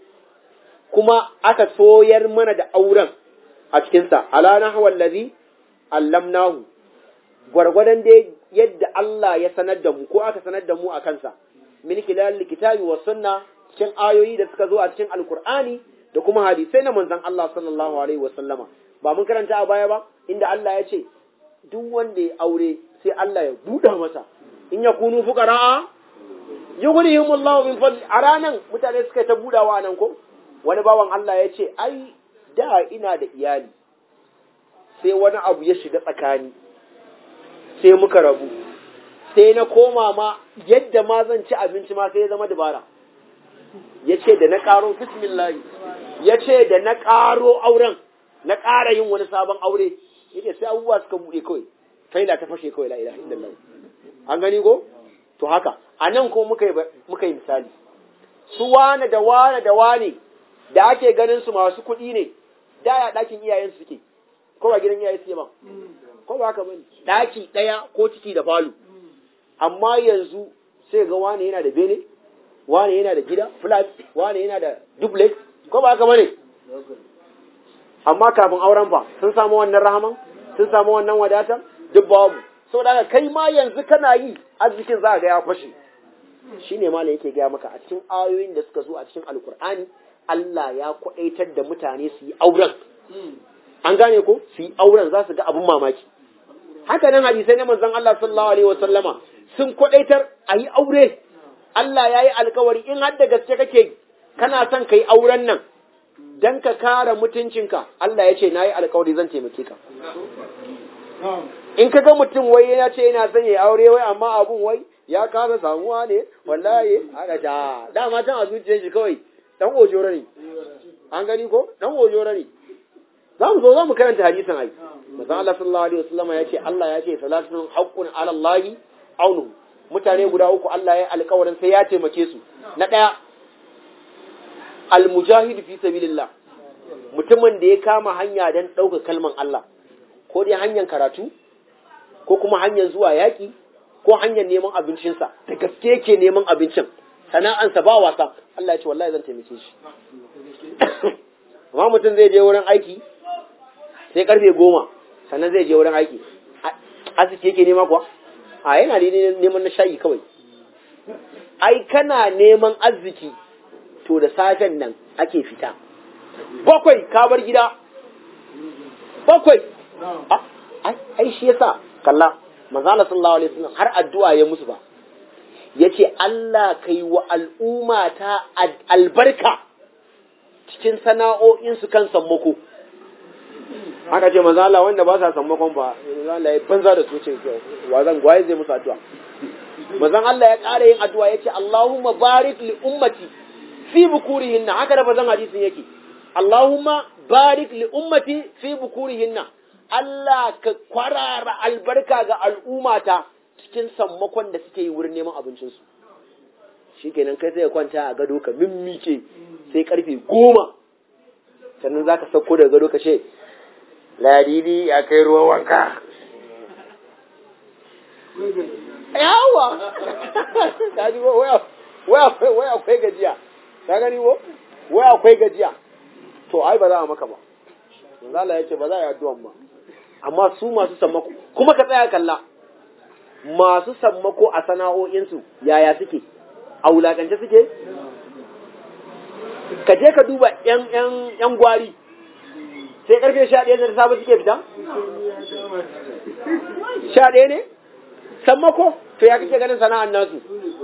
kuma aka soyar mana da auren a cikinsa ala nahwal ladhi allamnahu gwargwadon da yadda Allah ya sanar da mu ko aka sanar da mu a kansa min kilal kitabi wa sunna cikin ayoyi da suka zo a cikin alkur'ani da kuma hadisai na manzon Allah sallallahu alaihi wa sallama ba mun karanta a baya ba inda Allah ya ce duk wanda ya aure sai Allah ya buɗa masa in ya kunu fuqara yughnihimullahu min fadli a ranan mutane suka ta budawa nan ko wani bawan Allah ya ce ai da ina da iyali sai wani abu ya shiga tsakani sai muka rabu sai na koma ma yadda ma zan ci abinci ma sai ya zama dabara ya ce da na ƙaro bismillahi ya ce da na ƙaro auren na ƙara yin wani sabon aure ya ce sai abubuwa suka buɗe kawai faila ta fashe kawai la ilaha illallah an gani ko to haka a nan ko muka yi misali su wane da wane da wane da ake ganin su masu kuɗi ne da ya ɗakin iyayen suke ko ba gidan iyayen suke ba ko ba haka bane ɗaki ɗaya ko ciki da falo amma yanzu sai ga wane yana da bene wane yana da gida flat wane yana da duplex ko ba haka bane amma kafin auren fa sun samu wannan rahaman sun samu wannan wadatan duk babu saboda haka kai ma yanzu kana yi arzikin za ga ya fashe shine ma yake gaya maka a cikin ayoyin da suka zo a cikin alkur'ani Allah ya kwaɗaitar da mutane su yi auren an gane ko su yi auren za su ga abun mamaki haka nan hadisai na manzon Allah sallallahu alaihi wa sallama sun kwaɗaitar a yi aure Allah ya yi alkawari in har da gaske kake kana son ka yi auren nan dan ka kare mutuncinka Allah ya ce na yi alkawari zan taimake ka in ka ga mutum wai ya ce yana son ya aure wai amma abun wai ya kasa samuwa ne wallahi aka ta dama can a zuciyar shi kawai dan ojoro ne an gani ko dan ojoro ne za mu zo za mu karanta hadisin ai manzon Allah sallallahu alaihi wasallam ya ce Allah ya ce salatun haqqun ala Allah aunu mutane guda uku Allah ya alƙawarin sai ya taimake su na daya almujahid fi sabilillah mutumin da ya kama hanya dan ɗauka kalman Allah ko dai hanyar karatu ko kuma hanyar zuwa yaƙi ko hanyar neman abincinsa da gaske yake neman abincin sana'ansa ba wasa Allah ya ce wallahi zan taimake shi amma mutum zai je wurin aiki sai karfe goma sannan zai je wurin aiki asibiti yake nema kuwa a yana neman na shayi kawai ai kana neman arziki to da safen nan ake fita bakwai ka bar gida bakwai ai shi yasa kalla manzala sallallahu alaihi wasallam har addu'a ya musu ba yace Allah kai wa al'umma ta albarka cikin sana'o'in su kan sammako haka ce manzala wanda ba sa sammakon ba manzala ya banza da su ce wa zan gwaye zai musu addu'a manzon Allah ya ƙara yin addu'a yace Allahumma barik li ummati fi bukurihinna haka da bazan hadisin yake Allahumma barik li ummati fi bukurihinna Allah ka kwarara albarka ga al'ummata cikin sammakon da suke yi wurin neman abincinsu. Shi kenan kai sai kwanta a gado ka mimmike sai karfe goma, sannan za ka sauko daga gado ka ce, Ladidi ya kai ruwan wanka. Yawa! Ka ji wai akwai gajiya, ka gani wo? Wai akwai gajiya. To, ai ba za a maka ba. Zala ya ce ba za a yi addu'an ba. amma su masu sammako kuma ka tsaya kalla masu sammako a sana'o'insu yaya suke a wulakance suke ka je ka duba yan gwari sai karfe sha ɗaya da safe suke fita sha ɗaya ne sammako to ya kake ganin sana'an nasu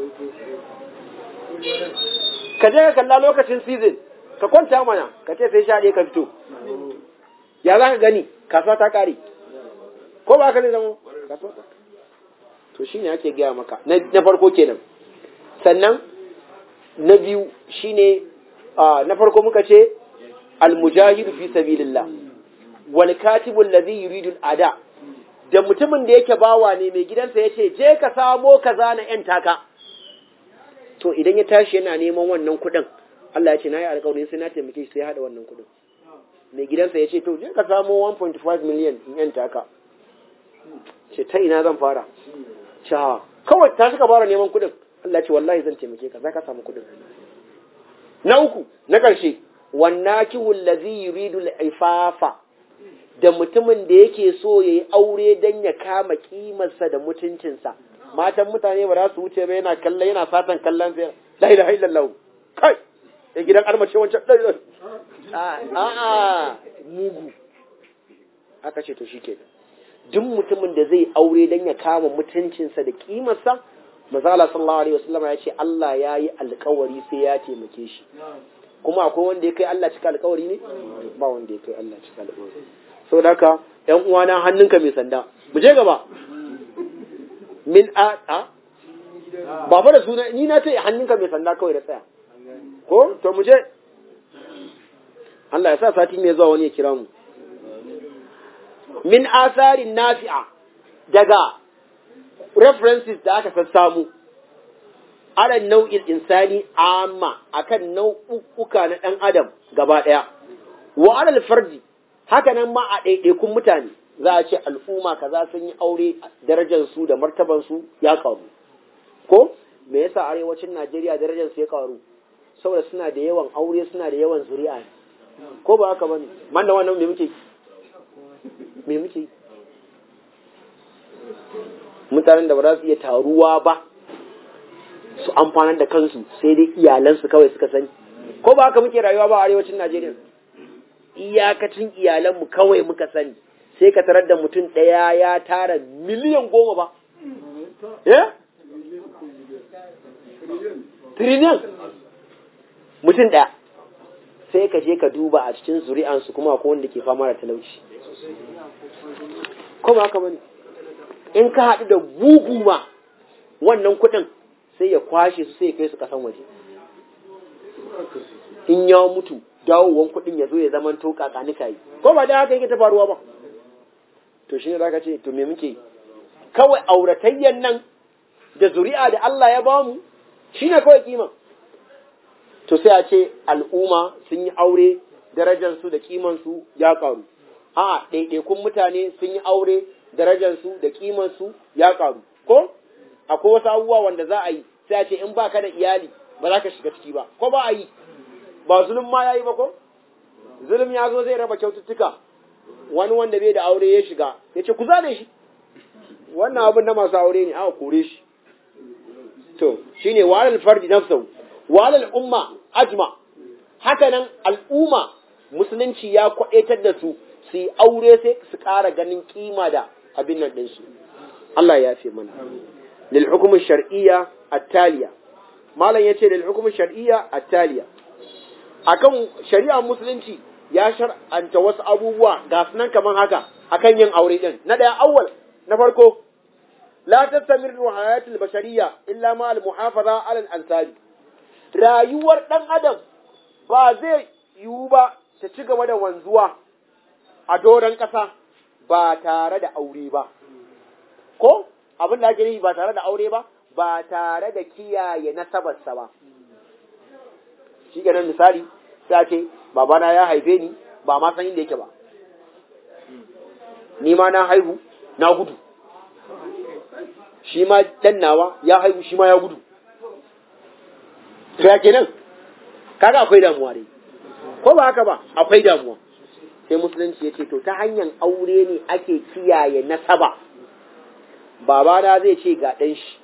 ka je ka kalla lokacin season ka kwanta mana ka ce sai sha ɗaya ka fito ya za ka gani kasuwa ta kare ko ba ka ne zama kasuwa ta to shi ne ake gaya maka na farko kenan sannan na biyu shine na farko muka ce almujahidu fi sabilillah wal katibu alladhi yuridu ada da mutumin da yake bawa ne mai gidansa yace je ka samo kaza na yan taka to idan ya tashi yana neman wannan kuɗin Allah ya ce nayi alƙawarin sai na taimake shi sai hada wannan kuɗin mai gidansa ya ce to je ka samo 1.5 million in yan taka ce ta ina zan fara cha kawai ta suka fara neman kuɗin Allah ce wallahi zan taimake ka za ka samu kuɗin na uku na ƙarshe wannakihu allazi yuridu al-ifafa da mutumin da yake so yayi aure dan ya kama kimarsa da mutuncinsa matan mutane ba za su wuce ba yana kallon yana fatan kallon sai la ilaha illallah kai da gidan armace wancan a a mugu aka ce to shikenan duk mutumin da zai aure dan ya kama mutuncinsa da kimarsa Mazala sallallahu alaihi wasallam ya ce Allah ya yi alkawari sai ya taimake shi kuma akwai wanda ya kai Allah cika alkawari ne ba wanda ya kai Allah cika alkawari saboda haka ƴan uwana hannunka mai sanda mu je gaba min a a ba fa da suna ni na ce hannunka mai sanda kawai da tsaya ko to mu je Allah ya sa sati mai zuwa wani ya kira mu min asarin nafi'a daga references da aka sassamu ala nau'in insani amma akan nau'uka na ɗan adam gaba ɗaya wa alal fardi haka nan ma a ɗaiɗaikun mutane za a ce al'umma kaza sun yi aure darajar su da martaban su ya karu ko me yasa arewacin Najeriya darajar su ya karu saboda suna da yawan aure suna da yawan zuri'a ko ba haka bane man da wannan me muke me muke mutanen da ba za su iya taruwa ba su amfanar da kansu sai dai iyalansu kawai suka sani ko ba haka muke rayuwa ba a arewacin Najeriya iyakacin iyalanmu kawai muka sani sai ka tarar da mutum ɗaya ya tara miliyan goma ba eh triliyan mutum ɗaya sai ka je ka duba a cikin zuri'ansu kuma akwai wanda ke fama da talauci ko ba haka bane in ka haɗu da bugu ma wannan kuɗin sai ya kwashe su sai ya kai su ƙasan waje in ya mutu dawowan kuɗin ya zo ya zama to kakanika yi ko ba da haka yake ta faruwa ba to shi ne za ka ce to me muke kawai auratayyan nan da zuri'a da Allah ya bamu shi ne kawai kima to sai a ce al'umma sun yi aure darajarsu da kimansu ya karu a ɗaiɗaikun mutane sun yi aure darajarsu da kimansu ya karu ko akwai wasu abubuwa wanda za a yi sai a ce in ba ka da iyali ba za ka shiga ciki ba ko ba a yi ba zulum ma ya yi ba ko zulum ya zo zai raba kyaututtuka wani wanda bai da aure ya shiga ya ce ku zane shi wannan abin na masu aure ne aka kore shi to shine walal fardi nafsahu walal umma ajma haka nan al'umma musulunci ya kwaɗaitar da su su yi aure sai su ƙara ganin kima da abin nan ɗinsu Allah ya fi mana lil hukumin shar'iyya at-taliya malam yace lil hukumin shar'iyya at-taliya akan shari'a musulunci ya shar'anta wasu abubuwa ga sunan kaman haka akan yin aure din na daya awwal na farko la tastamirru hayatul bashariyya illa ma al muhafaza ala al ansari rayuwar dan adam ba zai yiwu ba ta ci gaba da wanzuwa a doron ƙasa ba tare da aure ba ko abin da ake nufi ba tare da aure ba ba tare da kiyaye nasabarsa ba shi kenan misali sai ce babana ya haife ni ba ma san inda yake ba ni ma na haihu na gudu shi ma dan nawa ya haihu shi ma ya gudu to ya kenan kaga akwai damuwa dai ko ba haka ba akwai damuwa sai musulunci ya ce to ta hanyar aure ne ake kiyaye nasaba babana zai ce ga ɗan shi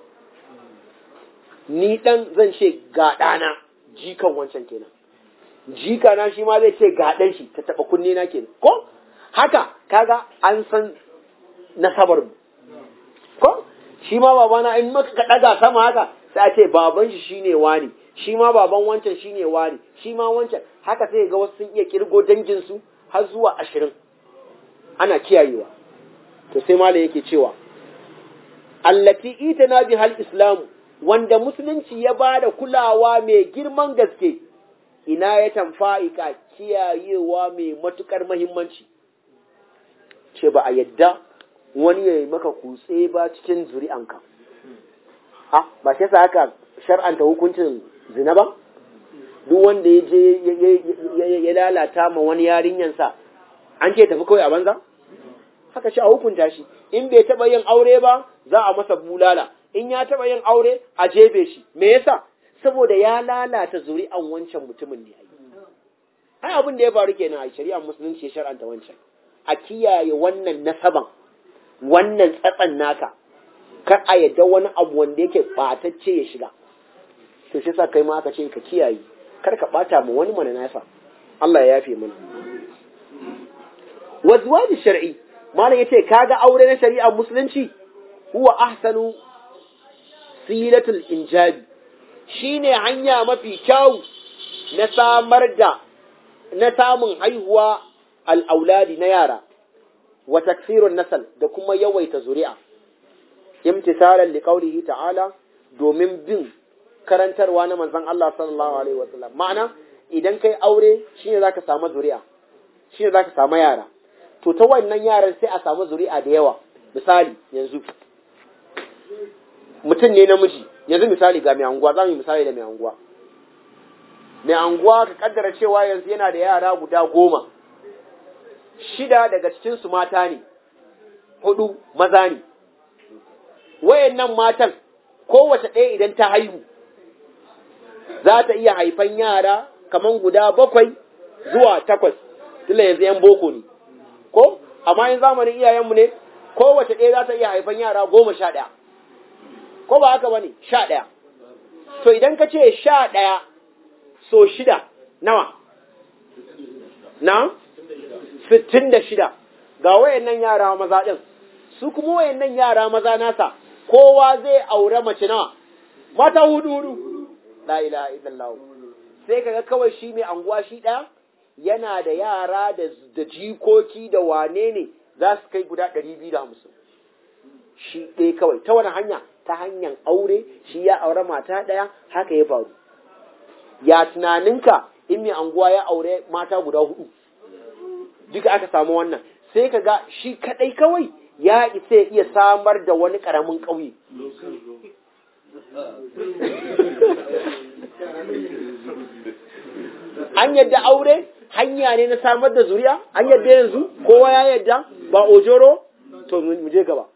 ni ɗan zan ce ga ɗana jikan wancan kenan jika na shi ma zai ce ga ɗan shi ta taɓa kunne na kenan ko haka kaga an san nasabar mu ko shi ma babana in maka ka ɗaga sama haka sai a ce baban shi shine wani shi ma baban wancan shine wani shi ma wancan haka sai ga wasu sun iya kirgo dangin su har zuwa ashirin ana kiyayewa to sai malam yake cewa allati itana bihal islamu wanda musulunci ya ba da kulawa mai girman gaske ina ya tamfa'ika kiyayewa mai matukar mahimmanci ce ba a yadda wani ya yi maka kutse ba cikin zuri'anka a ba shi sa haka shar'anta hukuncin zina ba duk wanda ya je ya lalata ma wani yarinyansa an ce tafi kawai a banza haka shi a hukunta shi in bai taba yin aure ba za a masa bulala in ya taba yin aure a jebe shi me yasa saboda ya lalata zuri'an wancan mutumin ne ai abin da ya faru kenan a shari'ar musulunci ya shar'anta wancan a kiyaye wannan nasaban wannan tsatsan naka kar a yadda wani abu wanda yake batacce ya shiga to shi sa kai ma aka ce ka kiyaye kar ka bata ma wani mana nasa Allah ya yafe mana wazwaji shar'i malam yace kaga aure na shari'ar musulunci huwa ahsanu silatul injabi shine hanya mafi kyau na samar da na samun haihuwa al'auladi na yara wa taksirun nasal da kuma yawaita zuri'a imtisalan liqaulihi ta'ala domin bin karantarwa na manzon Allah sallallahu alaihi wasallam ma'ana idan kai aure shine zaka samu zuri'a shine zaka samu yara to ta wannan yaran sai a samu zuri'a da yawa misali yanzu mutum ne namiji yanzu misali ga mai anguwa za mu yi misali da mai anguwa mai anguwa ka kaddara cewa yanzu yana da yara guda goma shida daga cikinsu mata ne hudu maza ne wayannan matan kowace ɗaya idan ta haihu za ta iya haifan yara kaman guda bakwai zuwa takwas tunda yanzu yan boko ne ko amma yin zamanin iyayenmu ne kowace ɗaya za ta iya haifan yara goma sha ɗaya ko ba haka ba ne sha ɗaya to idan ka ce sha ɗaya so shida nawa na sittin da shida ga wayannan yara maza ɗin su kuma wayannan yara maza nasa kowa zai aure mace nawa mata hudu hudu la ilaha illallah sai kaga kawai shi mai anguwa shi ɗaya yana da yara da jikoki da wane ne za su kai guda ɗari biyu da hamsin shi ɗaya kawai ta wani hanya ta hanyar aure shi ya aure mata ɗaya haka ya faru ya tunaninka in mai anguwa ya aure mata guda hudu duka aka samu wannan sai ka ga shi kaɗai kawai ya isa iya samar da wani ƙaramin ƙauye an yadda aure hanya ne na samar da zuriya an yadda yanzu kowa ya yadda ba ojoro to mu je gaba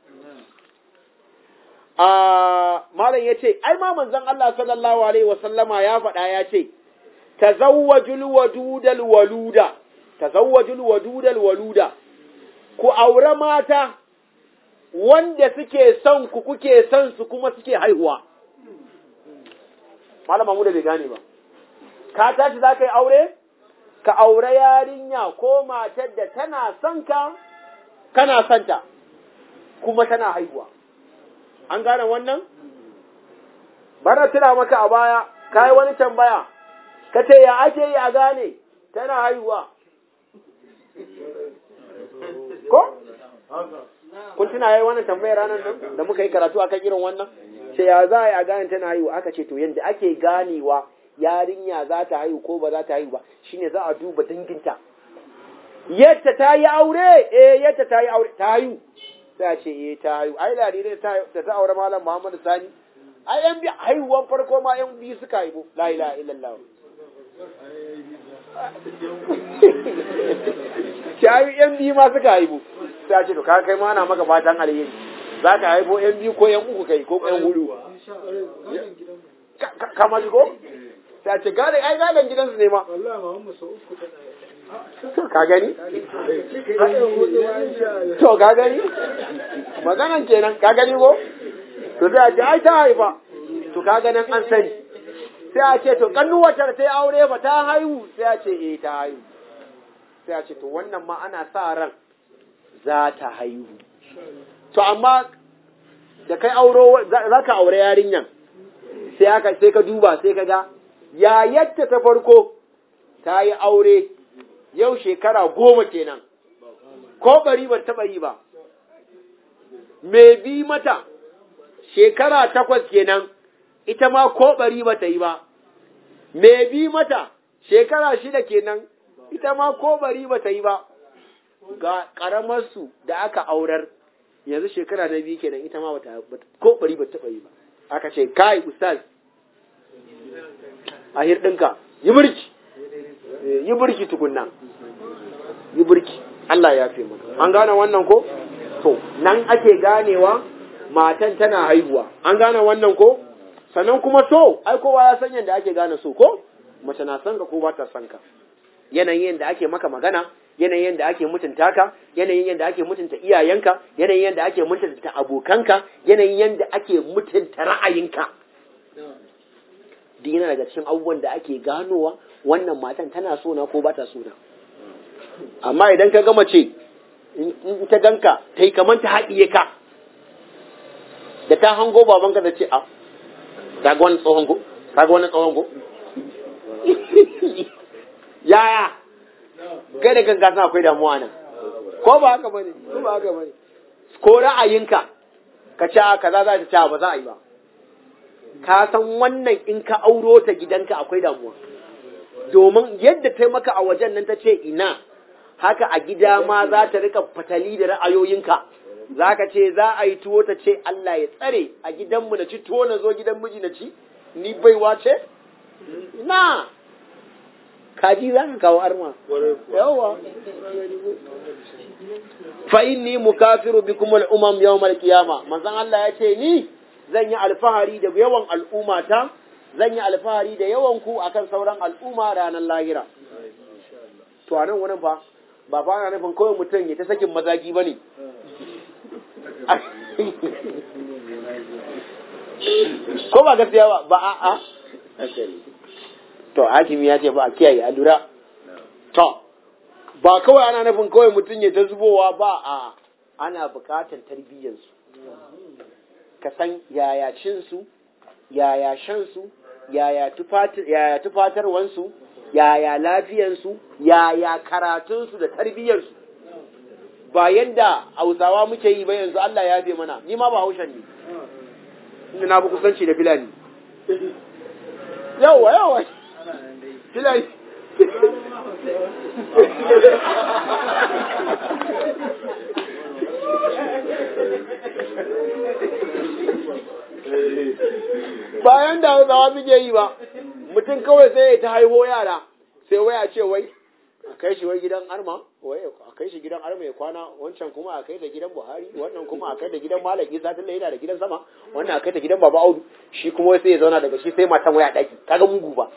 a malam ya ce ai ma manzon Allah sallallahu alaihi wasallama ya faɗa ya ce tazawwajul wadudal waluda tazawwajul wadudal waluda ku aure mata wanda suke son ku kuke son su kuma suke haihuwa malama mu da bai gane ba ka tashi za ka yi aure ka aure yarinya ko matar da tana son ka kana son ta kuma tana haihuwa an gane wannan bara tuna maka a baya ka yi wani tambaya ka ce ya ake yi a gane tana haihuwa ko kun tuna yayi wannan tambayar ranar nan da muka yi karatu akan irin wannan sai ya za a yi a gane tana haihuwa aka ce to yanda ake ganewa yarinya za ta haihu ko ba za ta haihu ba shine za a duba danginta yadda ta yi aure eh yadda ta yi aure ta haihu sai a ce eh ta haihu ai larirai ta ta aure malam Muhammad Sani ai yan bi haihuwan farko ma yan biyu suka haihu la ilaha illallah shayi yan biyu ma suka haihu sai a ce to kaga kai ma ana maka fatan alheri za ka haifo yan biyu ko yan uku kai ko yan hudu kama ji ko sai a ce gane ai gadon gidansu ne ma wallahi ma mu sau uku tana to ka gani haɗin hudu ma insha Allah to ka gani maganan kenan ka gani ko to sai a ce ai ta haifa to ka ganin an sani sai a ce to kannuwatar ta yi aure ba ta haihu sai a ce eh ta haihu sai a ce to wannan ma ana sa ran za ta haihu to amma da kai auro za ka aure yarinyan sai aka sai ka duba sai ka ga yayarta ta farko ta yi aure yau shekara goma kenan ko bari ban taɓa yi ba me bi mata shekara takwas kenan ita ma ko bari ba ta yi ba me bi mata shekara shida kenan ita ma ko bari ba ta yi ba ga ƙaramarsu da aka aurar yanzu shekara na biyu kenan ita ma bata ko bari ba taɓa yi ba aka ce kai ustaz a hirɗinka yi burki yi burki tukunna yi burki Allah ya fi maka an gane wannan ko to nan ake ganewa matan tana haihuwa an gane wannan ko sannan kuma so ai kowa ya san yadda ake gane so ko mace na son ka ko ba ta son ka yanayin yadda ake maka magana yanayin yadda ake mutunta ka yanayin yadda ake mutunta iyayenka yanayin yadda ake mutunta abokanka yanayin yadda ake mutunta ra'ayinka duk yana daga cikin abubuwan da ake ganowa wannan matan tana so na ko ba ta so na amma idan ka gama ce in ta ganka ta yi kamar ta haɗiye ka da ta hango babanka da ce a ka ga wani tsohon go ka ga wani tsohon go yaya kai da kanka suna akwai damuwa nan ko ba haka bane ko ba haka bane ko ra'ayinka ka ce a kaza za ta ce ba za a yi ba ka san wannan in ka auro ta gidanka akwai damuwa domin yadda ta maka a wajen nan ta ce ina haka a gida ma za ta rika fatali da ra'ayoyinka za ka ce za a yi tuwo ta ce Allah ya tsare a gidanmu na ci tuwo na zo gidan miji na ci ni baiwa ce na kaji za ka kawo arma yawa fa inni mukafiru bikum al-umam yawm al-qiyama manzon Allah ya ce ni zan yi alfahari da yawan al'ummata zan yi alfahari da yawan ku akan sauran al'umma ranar lahira to a nan wurin fa ba fa ana nufin kawai mutum ya ta sakin mazaki bane ko ba gaskiya ba ba a a to hakimi ya ce ba a kiyaye a lura to ba kawai ana nufin kawai mutum ya ta zubowa ba a ana bukatar tarbiyyarsu ka san yaya cinsu yaya shansu yaya tufatarwansu yaya lafiyansu yaya karatunsu da tarbiyyarsu ba yadda hausawa muke yi ba yanzu Allah ya fi mana ni ma ba haushen ne inda na fi kusanci da filani yawa yawa filani bayan da hausawa muke yi ba mutum kawai sai ya ta haiho yara sai waya ce wai a kai shi wai gidan arma wai a kai shi gidan arma ya kwana wancan kuma a kai da gidan buhari wannan kuma a kai da gidan malam isa tunda yana da gidan sama wannan a kai da gidan baba audu shi kuma sai ya zauna daga shi sai matan waya daki kaga mugu ba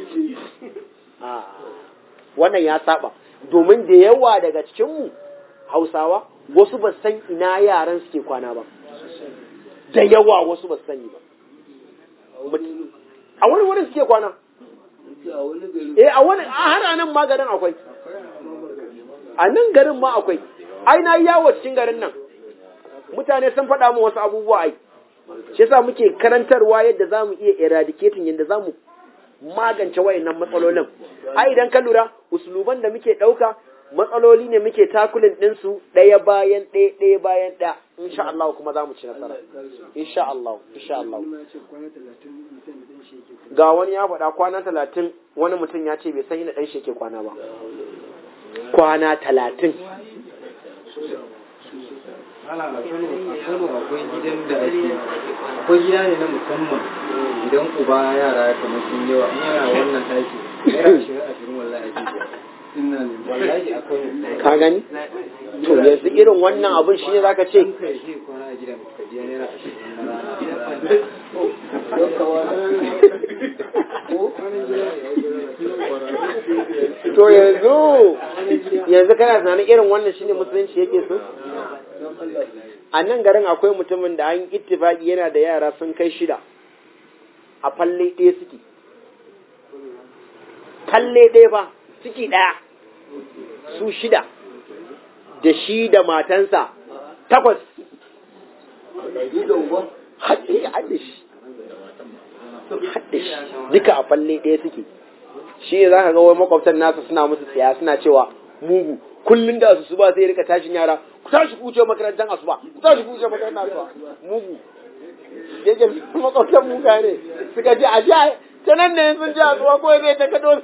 wannan ya saba domin da yawa daga cikin mu hausawa wasu ba san ina yaran suke kwana ba da yawa wasu ba sani ba a wani wurin suke kwana eh a wani a har nan ma garin akwai a nan garin ma akwai ai na yawo cikin garin nan mutane sun faɗa mu wasu abubuwa ai shi yasa muke karantarwa yadda zamu iya eradicating yadda zamu magance wayannan matsalolin ai idan ka lura usuluban da muke ɗauka matsaloli ne muke takulin ɗinsu ɗaya bayan ɗaya ɗaya bayan ɗaya insha Allah kuma za mu ci nasara insha Allah insha Allah ga wani ya faɗa kwana talatin wani mutum ya ce bai san ina ɗan shi ke kwana ba kwana talatin ana a Kano a Kano akwai gidan da ake akwai gida ne na musamman idan uba yara kamar sun yawa in yana wannan ɗaki naira ashirin ashirin wallahi ake biya inna wallahi a Kano ka gani to yanzu irin wannan abin shi ne zaka ce in kai shi kwana a gidan ka biya naira ashirin na rana to yanzu yanzu kana tunanin irin wannan shine musulunci yake so a nan garin akwai mutumin da an ittifaki yana da yara sun kai shida a falle ɗaya suke falle ɗaya ba ciki ɗaya su shida da shi da matansa takwas haɗe haɗe shi haɗe shi duka a falle ɗaya suke shi ne za ka ga wai makwabtan nasa suna musu tsaya suna cewa mugu kullum da su ba sai rika tashin yara ku tashi ku wuce makarantar asuba ku tashi ku wuce makarantar asuba mugu yake makwabtan muga ne suka ce a sha ta nan ne sun ji a tsuwa ko zai ta kado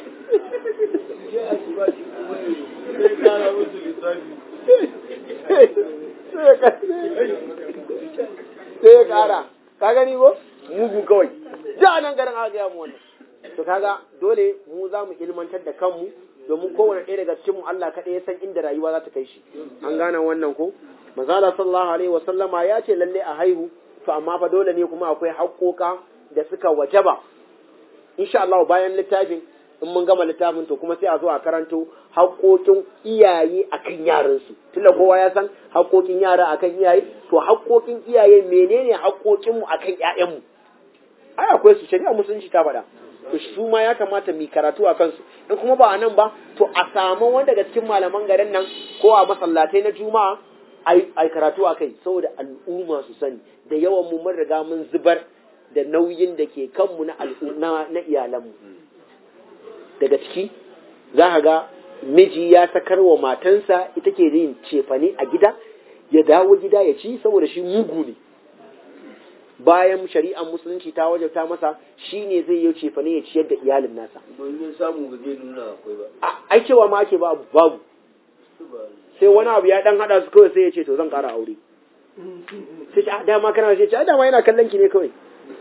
sai ya kara ka gani ko mugu kawai da nan garin aka gaya mu wannan to kaga dole mu za mu ilmantar da kanmu domin kowane ɗaya daga cikin mu Allah kaɗai ya san inda rayuwa za ta kai shi an gane wannan ko manzala sallallahu alaihi wasallama ya ce lalle a haihu to amma fa dole ne kuma akwai haƙoƙa da suka wajaba insha Allah bayan littafin in mun gama littafin to kuma sai a zo a karanto haƙoƙin iyaye akan yaransu tunda kowa ya san haƙoƙin yara akan iyaye to haƙoƙin iyaye menene haƙoƙin mu akan ƴaƴanmu ai akwai su shari'a musulunci ta faɗa to su ma ya kamata mu karatu a kansu in kuma ba a nan ba to a samu wanda daga cikin malaman garin nan ko a masallatai na juma'a ai karatu a kai saboda al'umma su sani da yawan mu mun riga mun zubar da nauyin da ke kanmu na al'umma na iyalanmu daga ciki za ka ga miji ya sakar wa matansa ita ke yin cefane a gida ya dawo gida ya ci saboda shi mugu ne bayan shari'ar musulunci ta wajabta masa shi ne zai yi cefane ya ciyar da iyalin nasa Domin samu ba zai nuna akwai ba. ai cewa ma ake babu babu sai wani abu ya dan hada su kawai sai ya ce to zan kara aure sai ce ah dama kana sai ce ah dama yana kallon ki ne kawai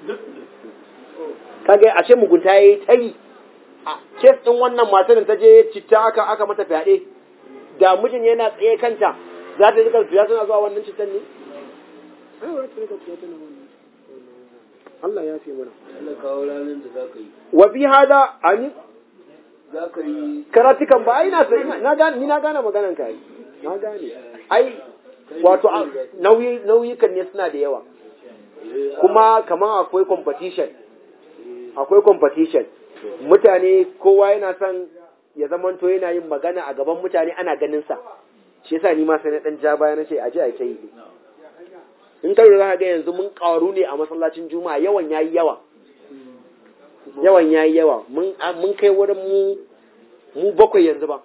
kaga a ce mugunta yayi tayi a kes din wannan matar da ta je citta aka aka mata fyaɗe da mijin yana tsaye kanta za ta rika fiya tana zuwa wannan cittan ne ai ba ta rika fiya tana wannan Allah ya fi mana Allah kawo ranar da za ka yi. wa fi hada ani Za ka yi karatukan ba ai na sai na gane ni na gane maganan ka ai. na gane ai wato a- nauyi nauyukan ne suna da yawa kuma kamar akwai competition akwai competition mutane kowa yana son ya zamanto yana yin magana a gaban mutane ana ganin sa shi yasa ni ma sai na dan ja baya na ce aje a ta yi in kai za ka ga yanzu mun karu ne a masallacin juma'a yawan yayi yawa yawan yayi yawa mun mun kai wurin mu mu bakwai yanzu ba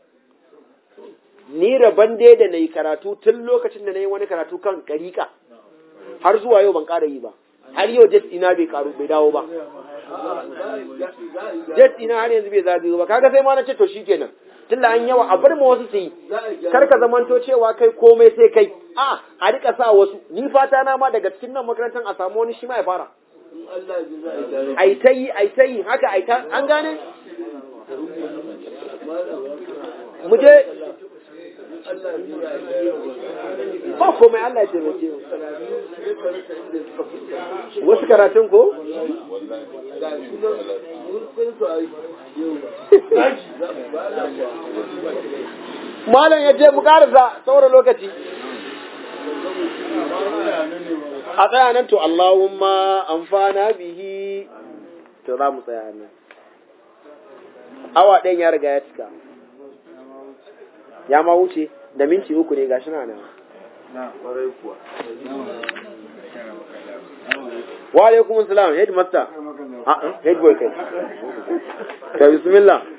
ni rabon dai da na yi karatu tun lokacin da na yi wani karatu kan karika har zuwa yau ban ƙara yi ba har yau jet ina bai karu bai dawo ba jet ina har yanzu bai zagayo ba kaga sai ma na ce to shikenan tun da an yawa a bar ma wasu su yi kar ka zamanto cewa kai komai sai kai a a rika sa wasu ni fata na ma daga cikin nan makarantar a samu wani shi ma ya fara in Allah ya za a yi tare. ai ta yi ai ta yi haka ai ta an gane mu je Allah ya za a yi ba komai Allah ya taimake mu wasu karatun ko Ga shi nan mun san su a yau. Ba Allah ba. malam ya je mu karasa saboda lokaci a tsaya nan to Allahumma amfana bihi to za mu tsaya nan awa ɗayan ya riga ya cika ya ma wuce da minti uku ne gashi na nan kwarai kuwa wa alaikum salam headmaster ah head boy kai ta bismillah